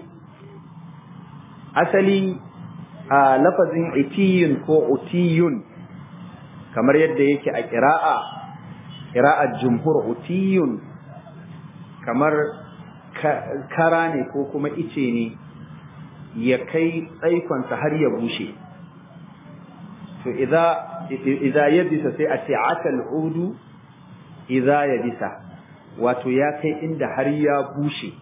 asali a lafazin itiyun ko utiyun kamar yadda yake a ƙira'a ƙira'ar jumhur utiyun kamar kara ne ko kuma ice ne ya kai tsaikonsa har ya bushe to idza yabisa sai a ce atal udu idza yabisa wato ya kai inda har ya bushe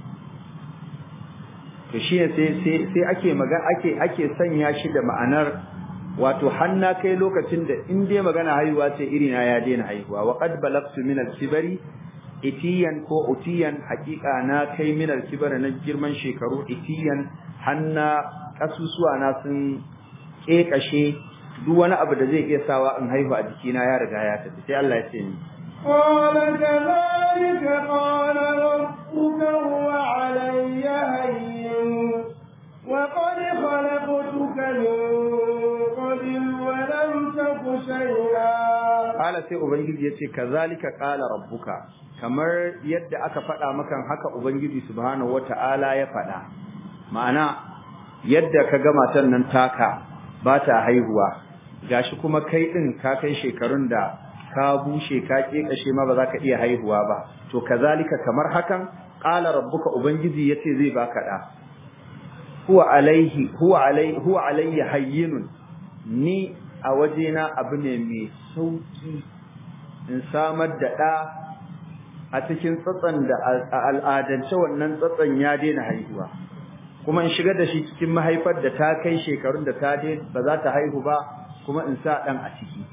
to shi ne sai sai sai ake magana ake ake sanya shi da ma'anar wato hanna kai lokacin da in dai magana haihuwa ce iri na ya daina haihuwa wa qad balagtu min al-kibari itiyan ko utiyan hakika na kai min al-kibari na girman shekaru itiyan hanna kasusuwa na sun kekashe duk wani abu da zai iya sawa in haihu a jikina ya riga ya tafi sai Allah ya ce ni قال كذلك قال ربك هو علي هين وقد خلقتك من قبل ولم تك شيئا Kala sai Ubangiji ya ce, Kazalika ƙala rabbuka, kamar yadda aka faɗa makan haka Ubangiji subhanahu wa ta'ala ya faɗa, ma'ana yadda ka ga matan nan taka ba ta haihuwa, gashi kuma kai ɗin ka kai shekarun da ka bushe ka ƙeƙashe ma ba za ka iya haihuwa ba, to kazalika kamar hakan ƙala rabbuka Ubangiji ya ce zai baka ɗa. Huwa alaihi, huwa alaihi, huwa alayhi hayyinun, ni a wajena abu ne mai sauki in samar da ɗa a cikin tsatsan da a al'adance wannan tsatsan ya daina haihuwa kuma in shigar da shi cikin mahaifar da ta kai shekarun da ta ba za ta haihu ba kuma in sa ɗan a ciki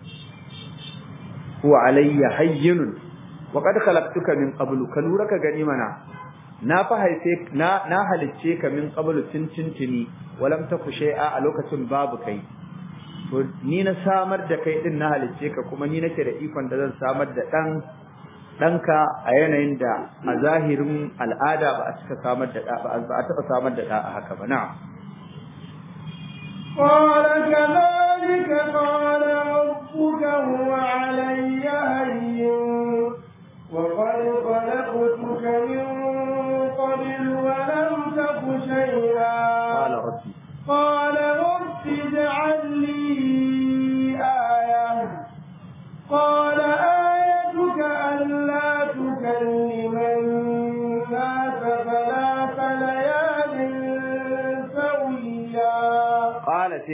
huwa alayya hayyinun wa qad khalaqtuka min qablu ka lura ka gani mana na fa haife na na halicce ka min qablu tintintini walam taku shay'a a lokacin babu kai to ni na samar da kai din na halicce ka kuma ni nake da ikon da zan samar da dan danka a yanayin da a zahirin al'ada ba a cika samar da ba a taba samar da da haka ba na'am قال كذلك قال ربك هو علي هين وقد خلقتك من قبل ولم تك شيئا قال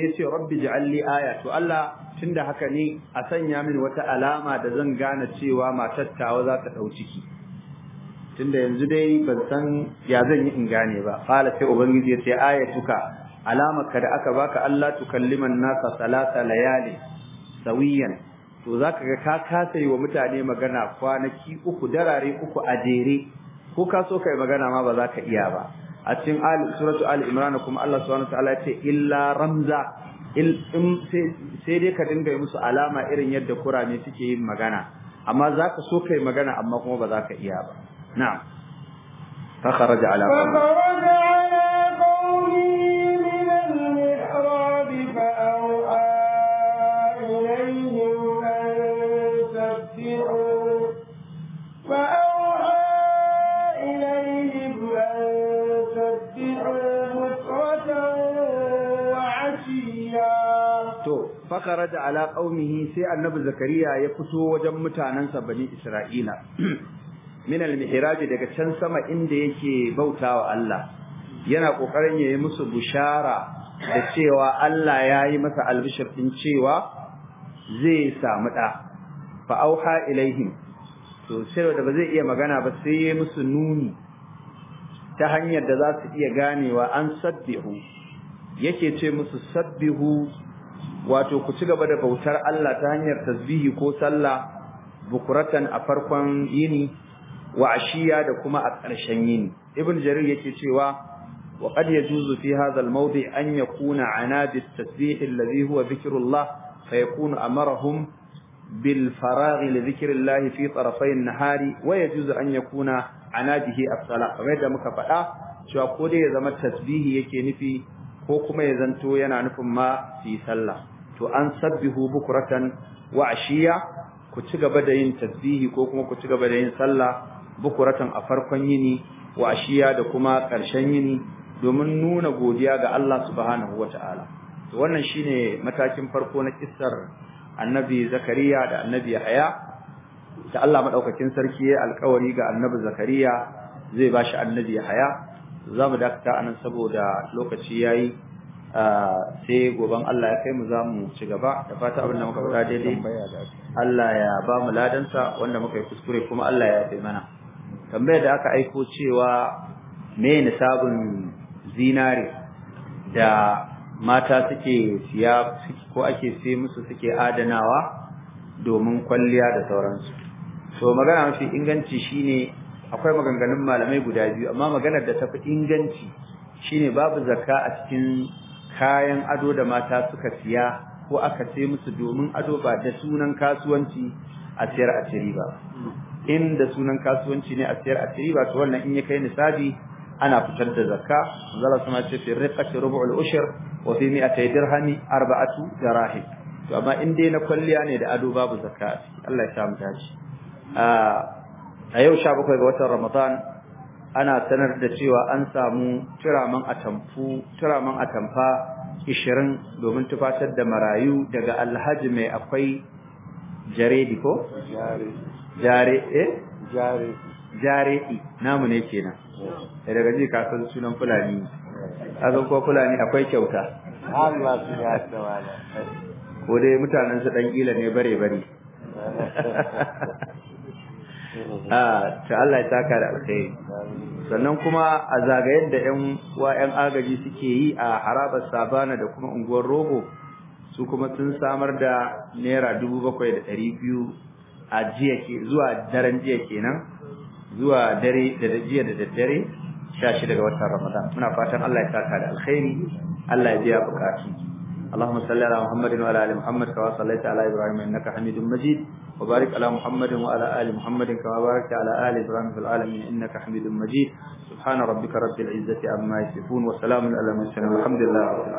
sai ya ce rabbi ja'alli aya to Allah tunda haka ne a sanya min wata alama da zan gane cewa matar tawa za ta dau ciki tunda yanzu dai ban san ya zan yi in gane ba qala sai ubangiji ya ce ayatuka alamaka da aka baka Allah tukalliman nasa salata layali sawiyan to zaka ga ka kasa yi wa mutane magana kwanaki uku darare uku a jere ko ka so kai magana ma ba za ka iya ba a cikin ali suratu ali imran kuma Allah subhanahu wa ta'ala ya ce illa ramza sai dai ka dinga musu alama irin yadda kurame suke yin magana amma za ka so kai magana amma kuma ba za ka iya ba na'am فخرج على قومه فخرج على قومه من المحراب فأوحى إليهم أن سبحوا فأوحى إليهم أن سبحوا بكرة وعشيا to fakaraja ala qaumihi sai annabi zakariya ya fito wajen mutanansa bani isra'ila min al-mihrab daga can sama inda yake bautawa Allah yana kokarin yayi musu bushara da cewa Allah yayi masa albishir din cewa zai samu da fa auha ilaihim to sai da ba zai iya magana ba sai yayi musu nuni ta hanyar da za su iya ganewa an sabbihu yake ce musu sabbihu wato ku ci gaba da bautar Allah ta hanyar tasbihi ko sallah bukuratan a farkon yini wa ashiya da kuma a ƙarshen yini ibn jarir yake cewa wa qad yajuzu fi hadha al-mawdi' an yakuna anadi at-tasbih alladhi huwa dhikrullah fa yakunu amarahum bil faragh li dhikrillah fi tarafay an-nahari wa yajuzu an yakuna anadihi as-salah kamar da muka faɗa cewa ko dai ya zama tasbihi yake nufi ko kuma ya zanto yana nufin ma fi sallah to an sabbihu bukratan wa ashiya ku ci gaba da yin tasbihi ko kuma ku ci gaba da yin sallah bukuratan a farkon yini wa ashiya da kuma ƙarshen yini domin nuna godiya ga Allah subhanahu wata'ala to wannan shine matakin farko na kissar annabi zakariya da annabi yahya da Allah madaukakin sarki ya alƙawari ga annabi zakariya zai bashi annabi yahya zamu dakata anan saboda lokaci yayi sai goban Allah ya kai mu zamu ci gaba da fata abin da muka faɗa daidai Allah ya ba mu ladansa wanda muka yi kuskure kuma Allah ya yafe mana tambayar da aka aiko cewa me nisabin zinare da mata suke siya ko ake sai musu suke adanawa domin kwalliya da sauransu to magana mafi inganci shine akwai maganganun malamai guda biyu amma maganar da tafi inganci shine babu zakka a cikin kayan ado da mata suka siya ko aka sai musu domin ado ba da sunan kasuwanci a siyar a ciri ba in da sunan kasuwanci ne a siyar a ciri ba to wannan in ya kai nisabi ana fitar da zakka zalla sama ce fi riqati rubu'ul ushr wa fi mi'atay dirhami arba'atu dirahim to amma in dai na kwalliya ne da ado babu zakka a ciki Allah ya samu dace a yau 17 ga watan Ramadan ana sanar da cewa an samu turaman atamfu turaman atamfa 20 domin tufatar da marayu daga Alhaji mai akwai jaredi ko jare jare eh jare jaredi namu ne kenan eh daga ji ka san sunan fulani azan ko fulani akwai kyauta Allah su ya tsawala ko dai mutanen su dan kila ne bare bare ah ta Allah ya saka da alkhairi sannan kuma a zagayen da ƴan uwa ƴan agaji suke yi a harabar sabana da kuma unguwar rogo su kuma sun samar da naira dubu bakwai da ɗari biyu a jiya ke zuwa daren jiya kenan zuwa dare da jiya da daddare sha shida ga watan ramadan muna fatan Allah ya saka da alkhairi Allah ya biya bukatu اللهم صل على محمد وعلى ال محمد كما صليت على ابراهيم انك حميد مجيد وبارك على محمد وعلى ال محمد كما باركت على ال ابراهيم في العالمين انك حميد مجيد سبحان ربك رب العزه عما يصفون وسلام على المرسلين والحمد لله رب العالمين